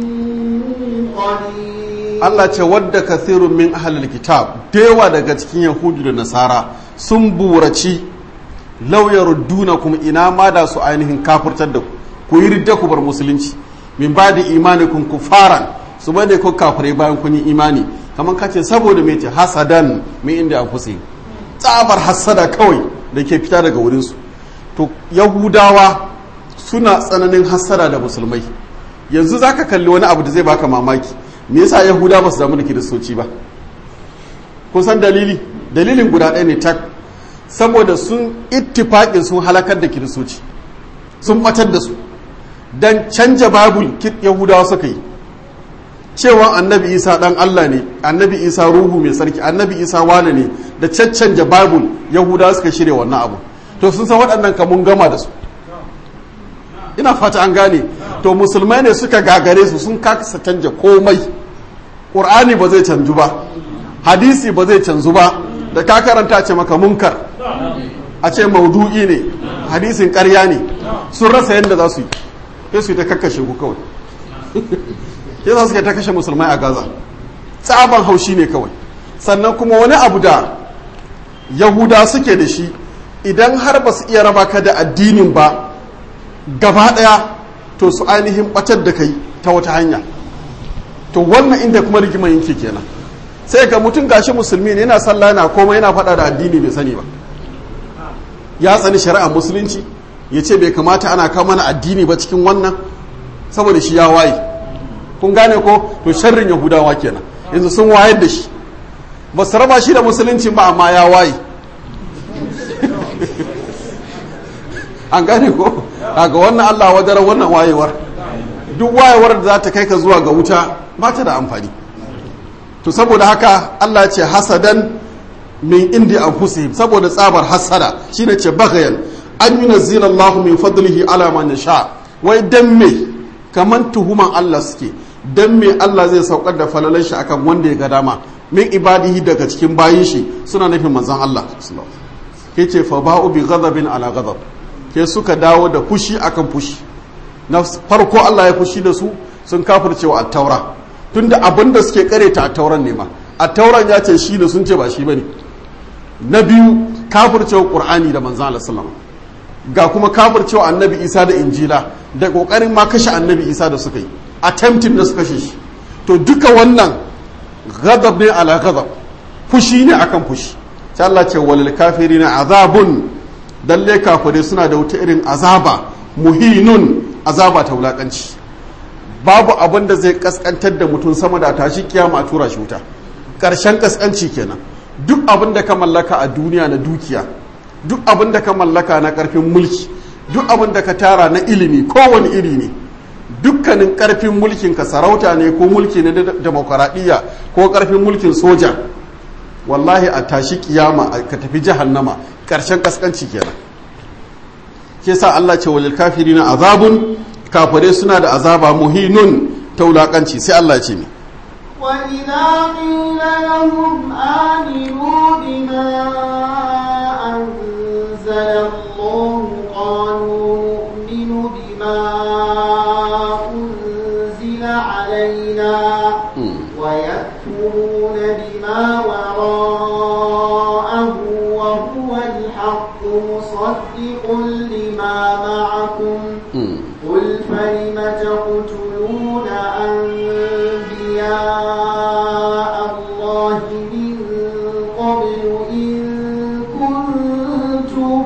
قدير Allah ce wadda kathirun min ahlil kitab dewa daga cikin yahudu da nasara sun buraci lauyar duna kuma ina ma da su ainihin kafurtar da ku ku yi ridda ku bar musulunci min ba da imanikun kufaran su ba da ku kafirai bayan kun yi imani kamar kace saboda mai ce hasadan mai inda an fusi tsabar hasada kawai da ke fita daga wurinsu to yahudawa suna tsananin hasada da musulmai yanzu zaka kalli wani abu da zai baka mamaki me yasa yahuda ba su damu da kiristoci ba kun san dalili dalilin guda ɗaya ne tak saboda sun ittifaƙin sun halakar da kiristoci sun batar da su don canja babul yahudawa suka yi cewa annabi isa ɗan allah ne annabi isa ruhu mai sarki annabi isa wane ne da caccanja babul yahudawa suka shirya wannan abu to sun san waɗannan kamun gama da su ina fata an gane to musulmai ne suka gagare su sun kasa canja komai ƙur'ani ba zai canju ba hadisi ba zai canzu ba da ka karanta ce maka munkar a ce maudu'i ne hadisin ƙarya ne sun rasa yadda za su yi sai su yi ta kakkashe ku kawai sai za su yi ta kashe musulmai a gaza tsaban haushi ne kawai sannan kuma wani abu da yahuda suke da shi idan har ba su iya raba ka da addinin ba gaba ɗaya to su ainihin ɓatar da kai ta wata hanya to wannan inda kuma rigimar yake kenan sai ga mutum gashi musulmi ne yana sallah yana komai yana faɗa da addini bai sani ba ya tsani shari'ar musulunci ya ce bai kamata ana kawo mana addini ba cikin wannan saboda shi ya waye kun gane ko to sharrin yahudawa kenan yanzu sun wayar da shi ba su raba shi da musulunci ba amma ya waye an gane ko ga wannan allah wadara wannan wayewar duk wayewar da za ta kai ka zuwa ga wuta ba ta da amfani to saboda haka allah ce hasadan min indi anfusihim saboda tsabar hasada shine ce bagayan an yunazzila Allahu min fadlihi ala man yasha wai dan me kaman tuhuman Allah suke dan me Allah zai saukar da falalan shi akan wanda ya ga dama min ibadihi daga cikin bayin shi suna nufin manzon Allah ke ce fa ba'u bi ghadabin ala ghadab ke suka dawo da fushi akan fushi na farko Allah ya fushi da su sun kafircewa at-taura tunda abinda suke kareta at-tauran ne ma at-tauran ya ce shi da sun ce ba shi bane na biyu kafircewa qur'ani da manzon Allah sallallahu alaihi ga kuma kafircewa annabi isa da injila da kokarin ma kashe annabi isa da suka yi attempting da suka kashe shi to duka wannan ghadab ne ala ghadab fushi ne akan fushi sai Allah ce walil kafirina azabun dalle kafirai suna da wata irin azaba muhinun azaba ta wulakanci babu abin da zai kaskantar da mutum sama da tashi kiyama a tura shi wuta karshen kaskanci kenan duk abin da ka mallaka a duniya na dukiya duk abin da ka mallaka na karfin mulki duk abin da ka tara na ilimi kowane iri ne dukkanin karfin mulkin ka sarauta ne ko mulki na demokaradiyya ko karfin mulkin soja wallahi a tashi kiyama ka tafi jahannama karshen kaskanci kenan ke sa Allah ce walil kafirina azabun kafare suna da azaba muhinun taulakanci sai Allah ce mi وإذا قيل لهم آمنوا بما أنزل الله قالوا نؤمن بما أنزل علينا ويكفرون بما وراءه وهو الحق مصدق لما معكم قل فلم تقتلون أنبياء الله من قبل إن كنتم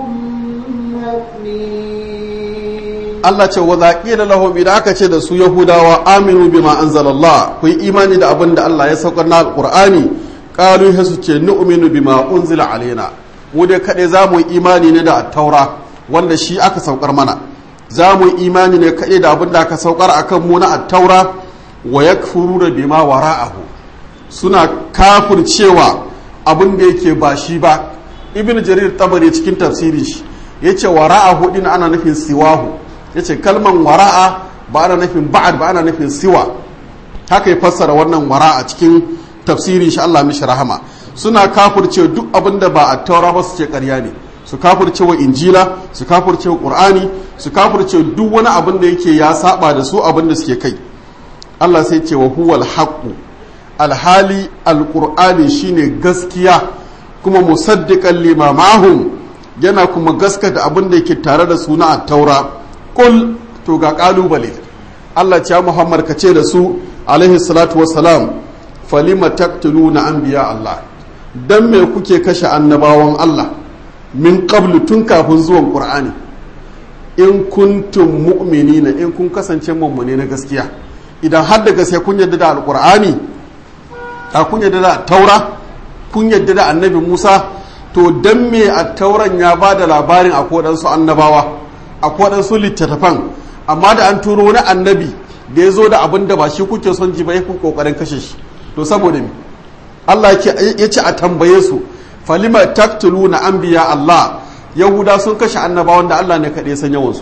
مؤمنين Allah ce wa zaƙila lahum idan aka ce da su Yahudawa aminu bima anzalallah ku yi imani da abin da Allah ya saukar na alqur'ani qalu sai su ce nu'minu bima unzila alaina mu dai kaɗai za mu yi imani ne da taura wanda shi aka saukar mana za mu yi imani ne kaɗai da abin da aka saukar akan mu na attaura wa yakfuruna bima wara'ahu suna kafircewa abin da yake ba shi ba ibn jarir tabari cikin tafsirin shi yace wara'ahu din ana nufin siwahu yace kalman wara'a ba ana nufin ba'ad ba ana nufin siwa haka ya fassara wannan wara'a cikin tafsirin shi Allah mishi rahama suna kafirce duk abin da ba a taura ba su ce ƙarya ne su kafirce wa injila su kafirce wa qur'ani su kafirce duk wani abin da yake ya saba da su abin da suke kai Allah sai ce wa huwal haqqu alhali alqur'ani shine gaskiya kuma musaddiqan lima mahum yana kuma gaskata abin da yake tare da su na taura kul to ga kalubale Allah ya Muhammad ka ce da su alaihi salatu wassalam falima taqtuluna anbiya Allah dan me kuke kashe annabawan Allah min qablu tun kafin zuwan Qur'ani in kuntum mu'minina in kun kasance mummune na gaskiya idan har da gaskiya kun yadda da alqur'ani a kun yadda da taura kun yadda da annabi Musa to dan me a tauran ya ba da labarin a kodansu annabawa a kodansu littattafan amma da an turo wani annabi da ya zo da abin da ba shi kuke son ji ba ya kokarin kashe shi to saboda me Allah ya ce a tambaye su falima taktulu na anbiya Allah yahuda sun kashe annabawan da Allah ne kaɗai san yawansu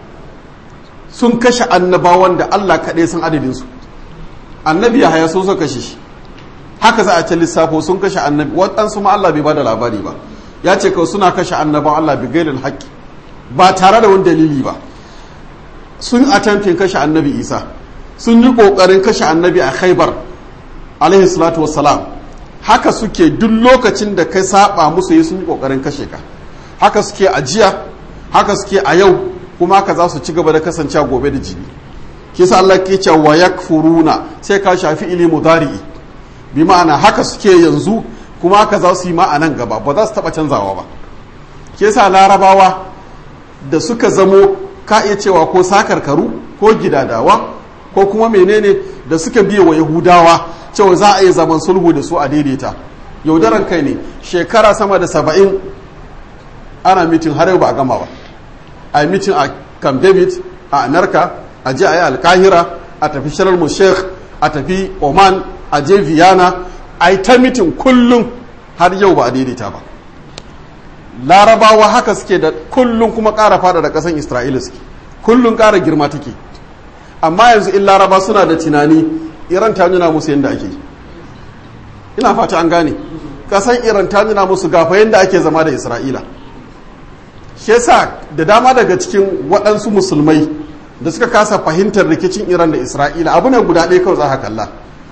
sun kashe annabawan da Allah kaɗai san adadinsu annabi ya haya sun so kashe shi haka za a ce lissafo sun kashe annabi waɗansu ma Allah bai ba da labari ba ya ce kawai suna kashe annabawan Allah bi gairin haƙƙi ba tare da wani dalili ba sun attempting kashe annabi isa sun yi ƙoƙarin kashe annabi a khaibar alaihi salatu wassalam haka suke duk lokacin da kai saba musu yi sun yi ƙoƙarin kashe ka haka suke a jiya haka suke a yau kuma haka za su ci gaba da kasancewa gobe da jini kisa Allah ke ce wa yakfuruna sai ka shafi ili mudari'i bi ma'ana haka suke yanzu kuma haka za su yi ma a nan gaba ba za su taba canzawa ba kisa larabawa da suka zamo ka iya cewa ko sakarkaru ko gidadawa ko kuma menene da suka biye wa yahudawa cewa za a yi zaman sulhu da su a daidaita yaudaran kai ne shekara sama da saba'in ana mitin har yau ba a gama ba a yi mitin a camp david a anarka a je a yi alkahira a tafi shirar mu sheikh a tafi oman a je viyana a yi ta mitin kullum har yau ba a daidaita ba larabawa haka suke da kullum kuma ƙara fada da ƙasan isra'ila suke kullum ƙara girma take amma yanzu in laraba suna da tunani iran ta nuna musu yadda ake ina fata an gane ƙasan iran ta nuna musu gafa yadda ake zama da isra'ila shi yasa da dama daga cikin waɗansu musulmai da suka kasa fahimtar rikicin iran da isra'ila abu ne guda ɗaya kawai za ka kalla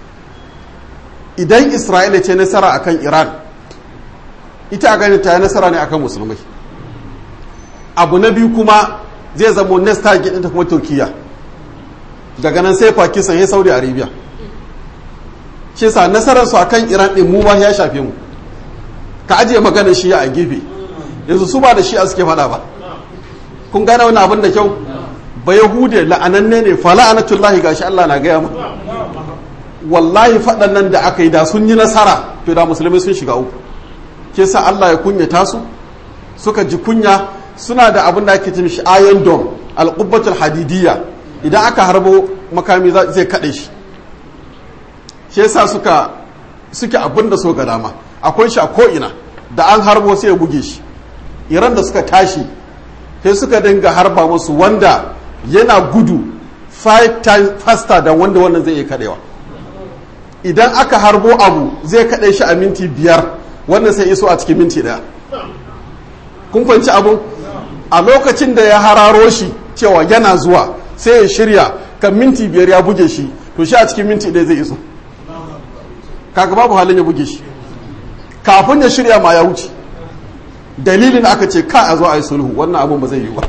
idan isra'ila ce nasara akan iran ita a ganin ta yi nasara ne akan musulmai abu na biyu kuma zai zama next target ɗinta kuma turkiya daga nan sai pakistan ya saudi arabia shi sa nasarar su akan iran ɗin mu ba ya shafe mu ka ajiye maganar shi a gefe yanzu su ba da shi a suke faɗa ba kun gane wani abin da kyau ba yahude la'ananne ne fa la'anatullahi gashi Allah na gaya mu wallahi faɗan nan da aka yi da sun yi nasara to da musulmai sun shiga uku ke sa Allah ya kunyata su suka ji kunya suna da abin da ake cin shi iron dome alƙubbatul hadidiyya idan aka harbo makami zai kaɗe shi shi yasa suka suke abin da so ga dama akwai shi a ko'ina da an harbo sai ya buge shi iran da suka tashi sai suka dinga harba musu wanda yana gudu five times faster than wanda wannan zai iya kaɗewa idan aka harbo abu zai kaɗe shi a minti biyar wannan sai iso a cikin minti ɗaya kun fahimci abu a lokacin da ya hararo shi cewa yana zuwa sai ya shirya kan minti biyar ya buge shi to shi a cikin minti ɗaya zai iso kaga babu halin ya buge shi kafin ya shirya ma ya wuce dalilin aka ce ka a zo a yi sulhu wannan abun ba zai yi ba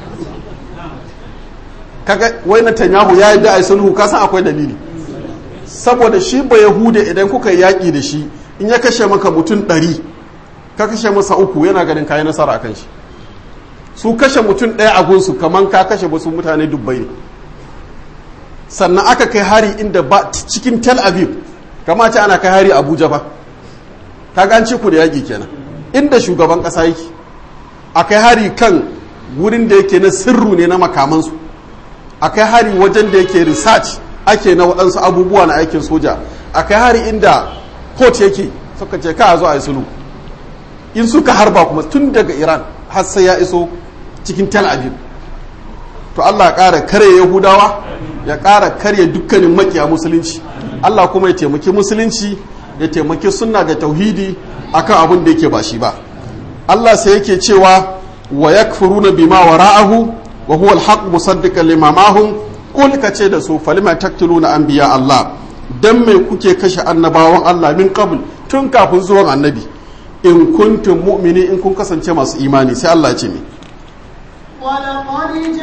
kaga wai Netanyahu ya yi da a yi sulhu ka san akwai dalili saboda shi ba yahuda idan kuka yi yaƙi da shi in ya kashe maka mutum ɗari ka kashe masa uku yana ganin kayi nasara akan shi su kashe mutum ɗaya a gunsu kamar ka kashe wasu mutane dubbai ne sannan aka kai hari inda ba cikin tel aviv kama ce ana kai hari abuja ba ka ganci ku da yaƙi kenan inda shugaban ƙasa yake a kai hari kan wurin da yake na sirru ne na makamansu a kai hari wajen da yake research ake na waɗansu abubuwa na aikin soja a kai hari inda port yake suka ce ka zo a yi sulhu in suka harba kuma tun daga iran har sai ya iso cikin tel aviv to allah ya ƙara kare yahudawa ya ƙara karya dukkanin makiya musulunci allah kuma ya taimaki musulunci ya taimaki sunna da tauhidi akan abin da yake ba shi ba allah sai yake cewa wa yakfuruna bima wara'ahu wa huwa alhaq musaddiqan lima mahum qul kace da su falima taqtuluna anbiya allah dan me kuke kashe annabawan allah min qabl tun kafin zuwan annabi in kuntum mu'mini in kun kasance masu imani sai allah ya ce me ولقد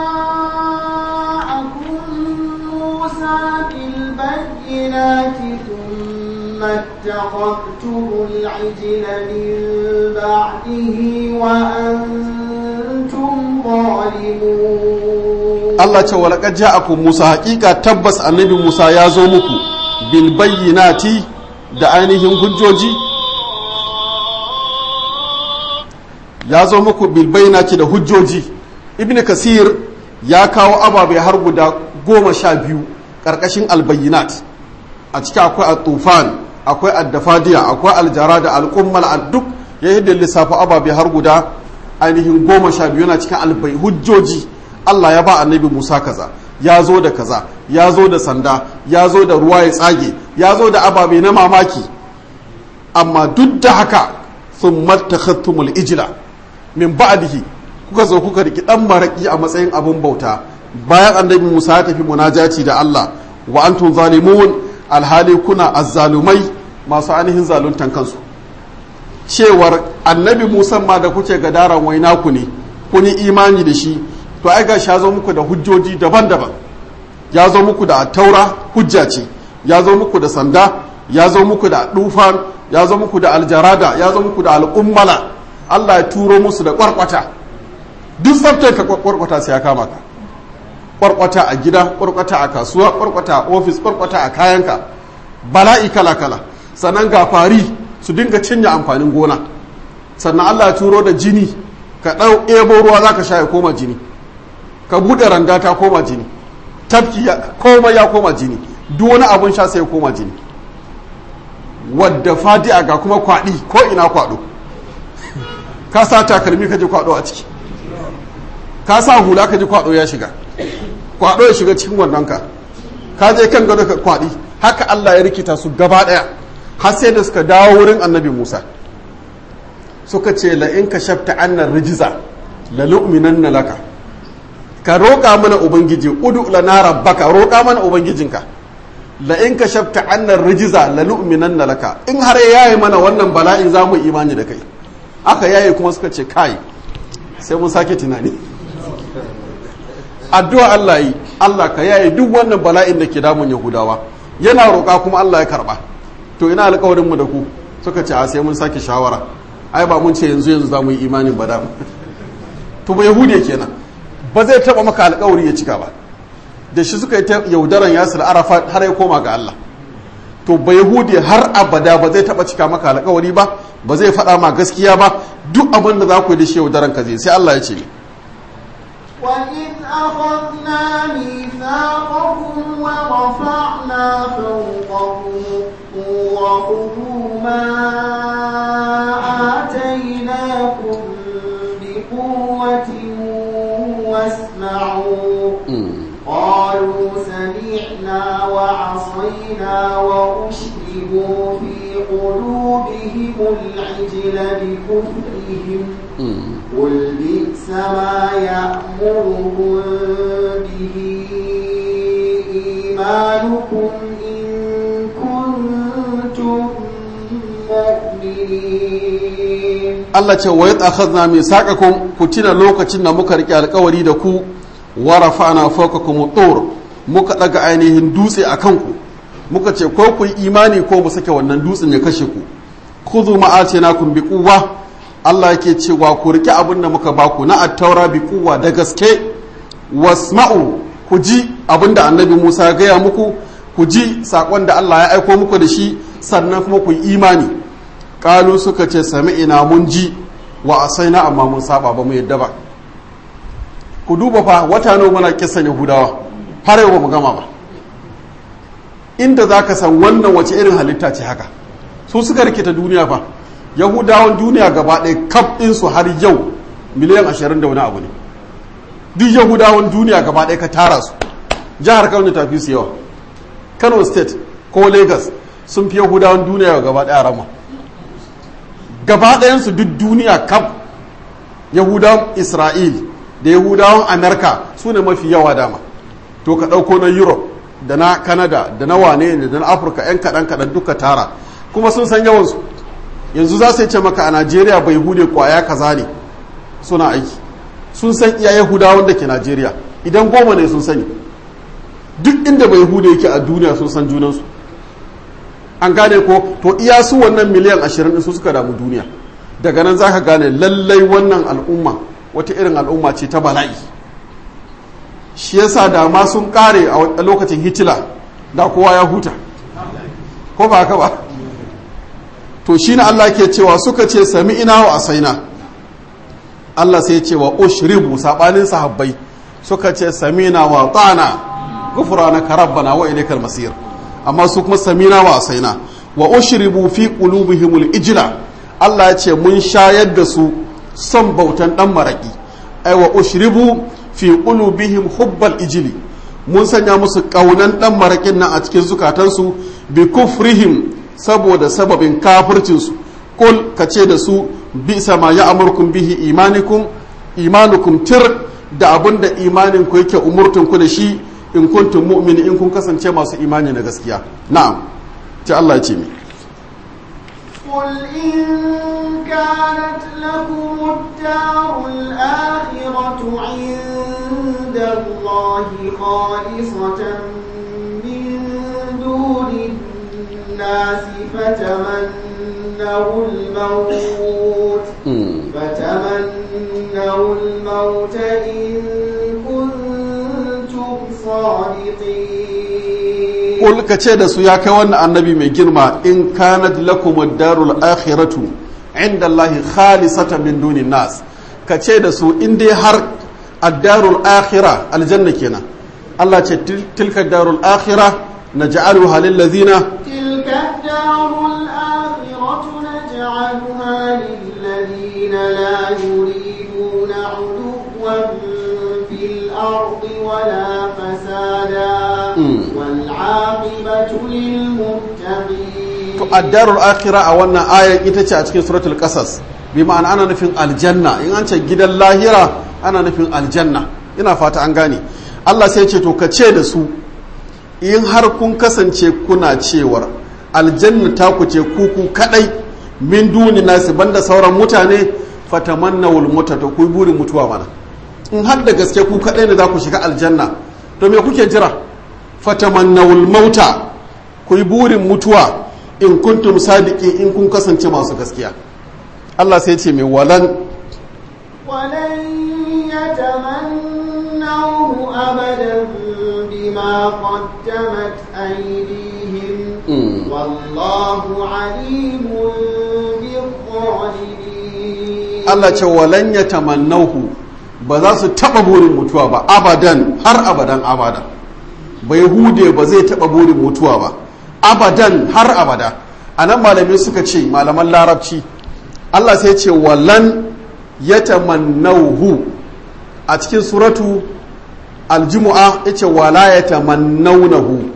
جاءكم موسى بالبينات ثم اتخذتم العجل من بعده وأنتم ظالمون Allah ce wa laqad ja'akum Musa haƙiƙa tabbas annabi Musa ya zo muku bil bayyinati da ainihin hujjoji ya zo muku bil bayyinati da hujjoji ibn kasir ya kawo ababai har guda goma sha biyu ƙarƙashin albayyinat a ciki akwai al-tufan akwai al-dafadiya akwai aljara da al-kummal duk ya yi da lissafa ababai har guda ainihin goma sha biyu yana cikin albai hujjoji Allah ya ba annabi Musa kaza ya zo da kaza ya zo da sanda ya zo da ruwa ya tsage ya zo da ababe na mamaki amma duk da haka sun mattakhattumul ijla min ba'dihi kuka zo kuka riki dan maraki a matsayin abun bauta bayan annabi Musa ya tafi munajati da Allah wa antum zalimun alhali kuna azzalumai masu ainihin zaluntan kansu cewar annabi Musa ma da kuke gadaran waina ku ne kun yi imani da shi to ai ga zo muku da hujjoji daban-daban ya zo muku da taura hujja ce ya zo muku da sanda ya zo muku da dufan ya zo muku da aljarada ya zo muku da al'ummala Allah ya turo musu da kwarkwata duk tsaftar ka kwarkwata sai ya kama ka kwarkwata a gida kwarkwata a kasuwa kwarkwata a ofis kwarkwata a kayanka bala'i kala kala sannan ga fari su dinga cinye amfanin gona sannan Allah ya turo da jini ka ɗau ebo ruwa za ka sha ya koma jini ka buɗe randa ta koma jini tafki koma ya koma jini duk wani abun sha sai ya koma jini wadda fadi'a ga kuma kwaɗi ko ina kwaɗo ka sa takalmi ka ji kwaɗo a ciki ka sa hula ka ji kwaɗo ya shiga kwaɗo ya shiga cikin wannan ka ka je kan gado ka kwaɗi haka Allah ya rikita su gaba ɗaya har sai da suka dawo wurin annabi Musa suka ce la in ka shafta annar rijiza la lu'minanna laka ka roƙa mana ubangiji udu lana rabbaka roƙa mana ubangijinka la in ka shafta annar rijiza la lu'minanna laka in har yayi mana wannan bala'in za mu imani da kai aka yaye kuma suka ce kai sai mun sake tunani addu'a Allah yi Allah ka yaye duk wannan bala'in da ke damun Yahudawa yana roƙa kuma Allah ya karba to ina alƙawarin mu da ku suka ce a sai mun sake shawara ai ba mun ce yanzu yanzu za mu yi imanin ba da to ba yahudiya kenan ba zai taba maka alƙawari ya cika ba da shi suka yi ta yaudaran yasir arafa har ya koma ga Allah to ba yahudiya har abada ba zai taba cika maka alƙawari ba ba zai faɗa ma gaskiya ba duk abin da za ku yi da shi yaudaran ka zai sai Allah ya ce وإذ أخذنا ميثاقكم ورفعنا فوقكم الطور خذوا ما آتيناكم بقوة واسمعوا قالوا سمعنا وعصينا وأشربوا في قلوبهم العجل بكفرهم قل بئس ما يأمركم به إيمانكم إن كنتم مؤمنين Allah ce wa yadda akhadna misaqakum ku tuna lokacin da muka rike alkawari da ku wa rafa'na fawqakum tur muka daga ainihin dutse a kanku muka ce ko ku yi imani ko mu sake wannan dutsen ya kashe ku khudhu ma atainakum bi quwwa Allah yake cewa ku rike abin da muka baku na attaura bi quwwa da gaske wasma'u ku ji abin da annabi Musa ya gaya muku ku ji sakon da Allah ya aiko muku da shi sannan kuma ku yi imani kalu suka ce sami'ina mun ji wa asaina amma mun saba ba mu yadda ba ku duba fa wata nawa muna kisan yahudawa har yau ba mu gama ba inda za ka san wannan wace irin halitta ce haka su suka rikita duniya fa yahudawan duniya gaba ɗaya kaf ɗinsu har yau miliyan ashirin da wani abu ne duk yahudawan duniya gaba ɗaya ka tara su jihar kano ta fi su yawa kano state ko lagos sun fi yahudawan duniya gaba ɗaya rama gaba ɗayansu duk duniya kaf yahudawan isra'il da yahudawan amerika su ne mafi yawa dama to ka ɗauko na europe da na canada da na wane ne da na afirka 'yan kaɗan kaɗan duka tara kuma sun san yawansu yanzu za su ce maka a najeriya bai hude kwaya kaza ne suna aiki sun san iya yahudawan da ke najeriya idan goma ne sun sani duk inda bai hude yake a duniya sun san junansu an gane ko to iya su wannan miliyan ashirin su suka damu duniya daga nan za ka gane lallai wannan al'umma wata irin al'umma ce ta bala'i shi yasa da ma sun kare a lokacin hitila da kowa ya huta ko ba haka ba to shi na Allah ke cewa suka ce sami ina wa asaina Allah sai ce wa ushribu sabanin sahabbai suka ce samina wa ta'ana ghufranaka rabbana wa ilaykal masir amma su kuma samina wa asaina wa ushribu fi qulubihimul ijla Allah ya ce mun shayar da su son bautan dan maraki ai wa ushribu fi qulubihim hubbal ijli mun sanya musu kaunan dan marakin nan a cikin zukatansu bi kufrihim saboda sababin kafircinsu kul kace da su bisa ma ya'murkum bihi imanikum imanukum tir da abin da imanin ku yake umurtun ku da shi in kuntum mu'mini in kun kasance masu imani na gaskiya na'am ta Allah ya ce mi قل إن كانت لكم الدار الآخرة عند عند الله خالصة من دون الناس فتمنوا الموت فتمنوا الموت إن كنتم صادقين Kul ka ce da su ya kai wannan annabi mai girma in kanat lakum ad-darul akhiratu inda Allah khalisatan min dunin nas ka ce da su in dai har ad-darul akhira aljanna kenan Allah ce tilka ad-darul akhira naj'aluha lil ladzina تلك الدار الآخرة نجعلها للذين لا يريدون علوا في الأرض ولا فسادا والعاقبة للمتقين to ad-darul akhira a wannan ayar ita ce a cikin suratul qasas bi ma'ana ana nufin aljanna in an ce gidan lahira ana nufin aljanna ina fata an gane Allah sai ce to ka ce da su in har kun kasance kuna cewar aljanna ta ku ce kuku kadai min duni nasi banda sauran mutane fatamannawul muta to ku burin mutuwa mana in har da gaske ku kadai ne za ku shiga aljanna to me kuke jira fatamannawul mauta ku yi burin mutuwa in kuntum sadiki in kun kasance masu gaskiya Allah sai ce mai walan ولن يتمنوه أبدا بما قدمت أيديهم والله عليم بالظالمين Allah ce walan ya tamannahu ba za su taba burin mutuwa ba abadan har abadan abada bai hude ba zai taba burin mutuwa ba abadan har abada a nan malamai suka ce malaman larabci Allah sai ce walan ya tamannahu a cikin suratu aljumu'a ya ce wala ya tamannaunahu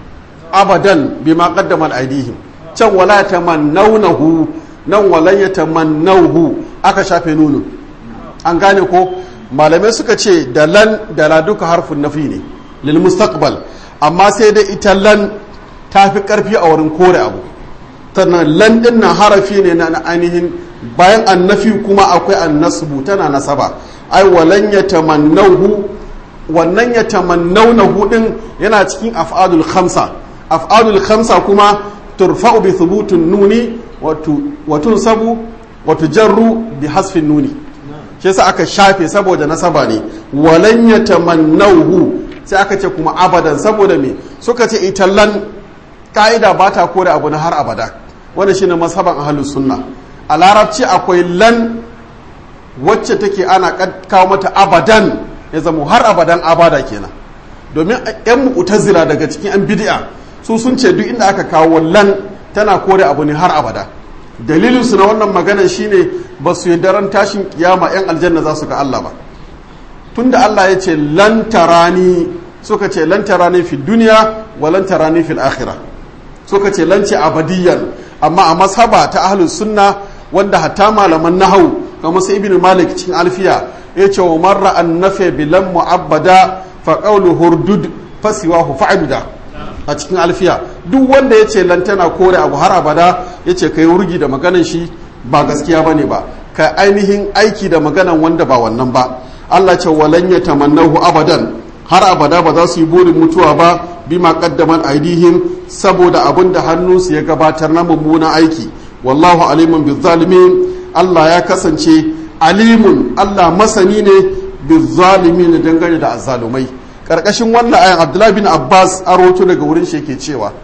abadan bima qaddamat aidihim can wala ya tamannaunahu nan walan ya tamannahu aka shafe nunu an gane ko malamai suka ce da lan da la duka harfin nafi ne lil mustaqbal amma sai dai ita lan ta fi karfi a wurin kore abu tana lan din na harafi ne na ainihin bayan annafi kuma akwai annasbu tana nasaba ai walan ya tamannahu wannan ya tamannaunahu din yana cikin af'alul khamsa af'alul khamsa kuma turfa'u bi thubutun nuni wa tunsabu wa tujarru bi hasfin nuni shi yasa aka shafe saboda nasaba ne walan ya tamannahu sai aka ce kuma abadan saboda me suka ce ita lan ka'ida ba ta kore abu na har abada wanda shine mazhaban ahlus sunna a larabci akwai lan wacce take ana kawo mata abadan ya zama har abadan abada kenan domin yan mu'tazila daga cikin yan bid'a su sun ce duk inda aka kawo lan tana kore abu ne har abada dalilin su na wannan maganar shine ba su yi daren tashin kiyama yan aljanna za su ga Allah ba tunda Allah ya ce lan tarani suka ce lan tarani fi duniya wa lan tarani fil akhirah suka ce lan ce abadiyan amma a mashaba ta ahlus sunna wanda hatta malaman nahau kamar sai ibn malik cikin alfiya ya ce wa marra an nafe bilan mu'abbada fa qawlu hurdud fasiwahu fa'buda a cikin alfiya duk wanda ya ce lantana kore abu har abada ya ce kai wurgi da maganan shi ba gaskiya bane ba ka ainihin aiki da maganan wanda ba wannan ba Allah ce walan ya tamannahu abadan har abada ba za su yi burin mutuwa ba bima qaddaman aidihim saboda abin da hannunsu ya gabatar na mummunan aiki wallahu alimun bizzalimin Allah ya kasance alimun Allah masani ne bizzalimin dangane da azzalumai karkashin wannan ayan Abdullahi bin Abbas a roto daga wurin shi yake cewa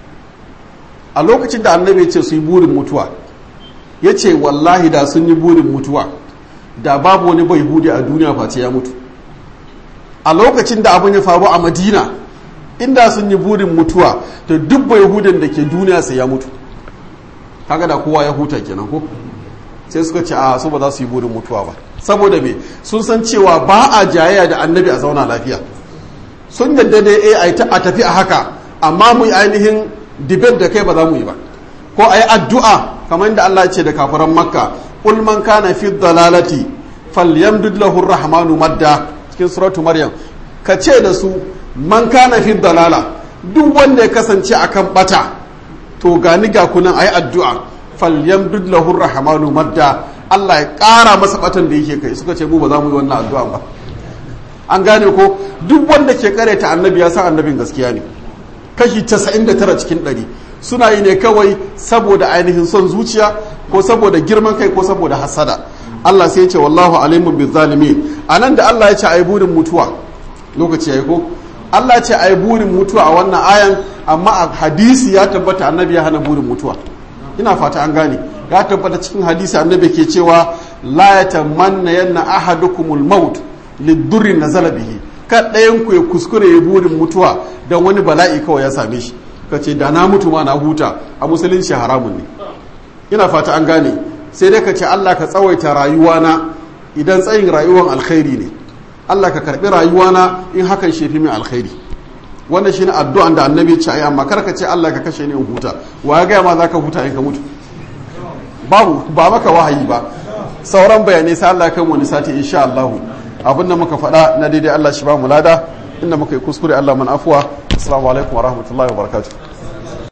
a lokacin da annabi ya ce su yi burin mutuwa ya ce wallahi da sun yi burin mutuwa da babu wani bai hude a duniya face ya mutu a lokacin da abin ya faru a madina inda sun yi burin mutuwa to duk bai hudun da ke duniya sai ya mutu kaga da kowa ya huta kenan ko sai suka ce a su ba za su yi burin mutuwa ba saboda me sun san cewa ba a jayayya da annabi a zauna lafiya sun yadda dai eh a tafi a haka amma mu yi ainihin debate da kai ba za mu yi ba ko a yi addu'a kamar yadda Allah ce da kafiran makka qul man kana fi dalalati falyamdud lahu rahmanu madda cikin suratu maryam ka ce da su man kana fi dalala duk wanda ya kasance akan bata to gani ga kunan ayi addu'a falyamdud lahu rahmanu madda Allah ya ƙara masa batan da yake kai suka ce mu ba za mu yi wannan addu'a ba an gane ko duk wanda ke kareta annabi ya san annabin gaskiya ne kashi 99 cikin 100 suna yi ne kawai saboda ainihin son zuciya ko saboda girman kai ko saboda hasada Allah sai ya ce wallahu alimun bi zalimin anan da Allah ya ce ayi burin mutuwa lokaci yayi ko Allah ce ayi burin mutuwa a wannan ayan amma a hadisi ya tabbata annabi ya hana burin mutuwa ina fata an gane ya tabbata cikin hadisi annabi ke cewa la yatamanna yanna ahadukumul maut lidurri nazala bihi kan ɗayan ku ya kuskure ya burin mutuwa don wani bala'i kawai ya same shi ka ce da na mutu ma na huta a musulunci haramun ne ina fata an gane sai dai ka ce Allah ka tsawaita rayuwana idan tsayin rayuwan alkhairi ne Allah ka karbi rayuwana in hakan shefi min alkhairi wannan shine addu'an da annabi ce ayi amma kar ka ce Allah ka kashe ni in huta wa ya ga ma zaka huta in ka mutu babu ba maka wahayi ba sauran bayanai sai Allah kan wani sati insha Allah abin da muka faɗa na daidai Allah shi ba mu lada inda muka yi kuskure Allah man afuwa assalamu alaikum wa rahmatullahi wa barakatuh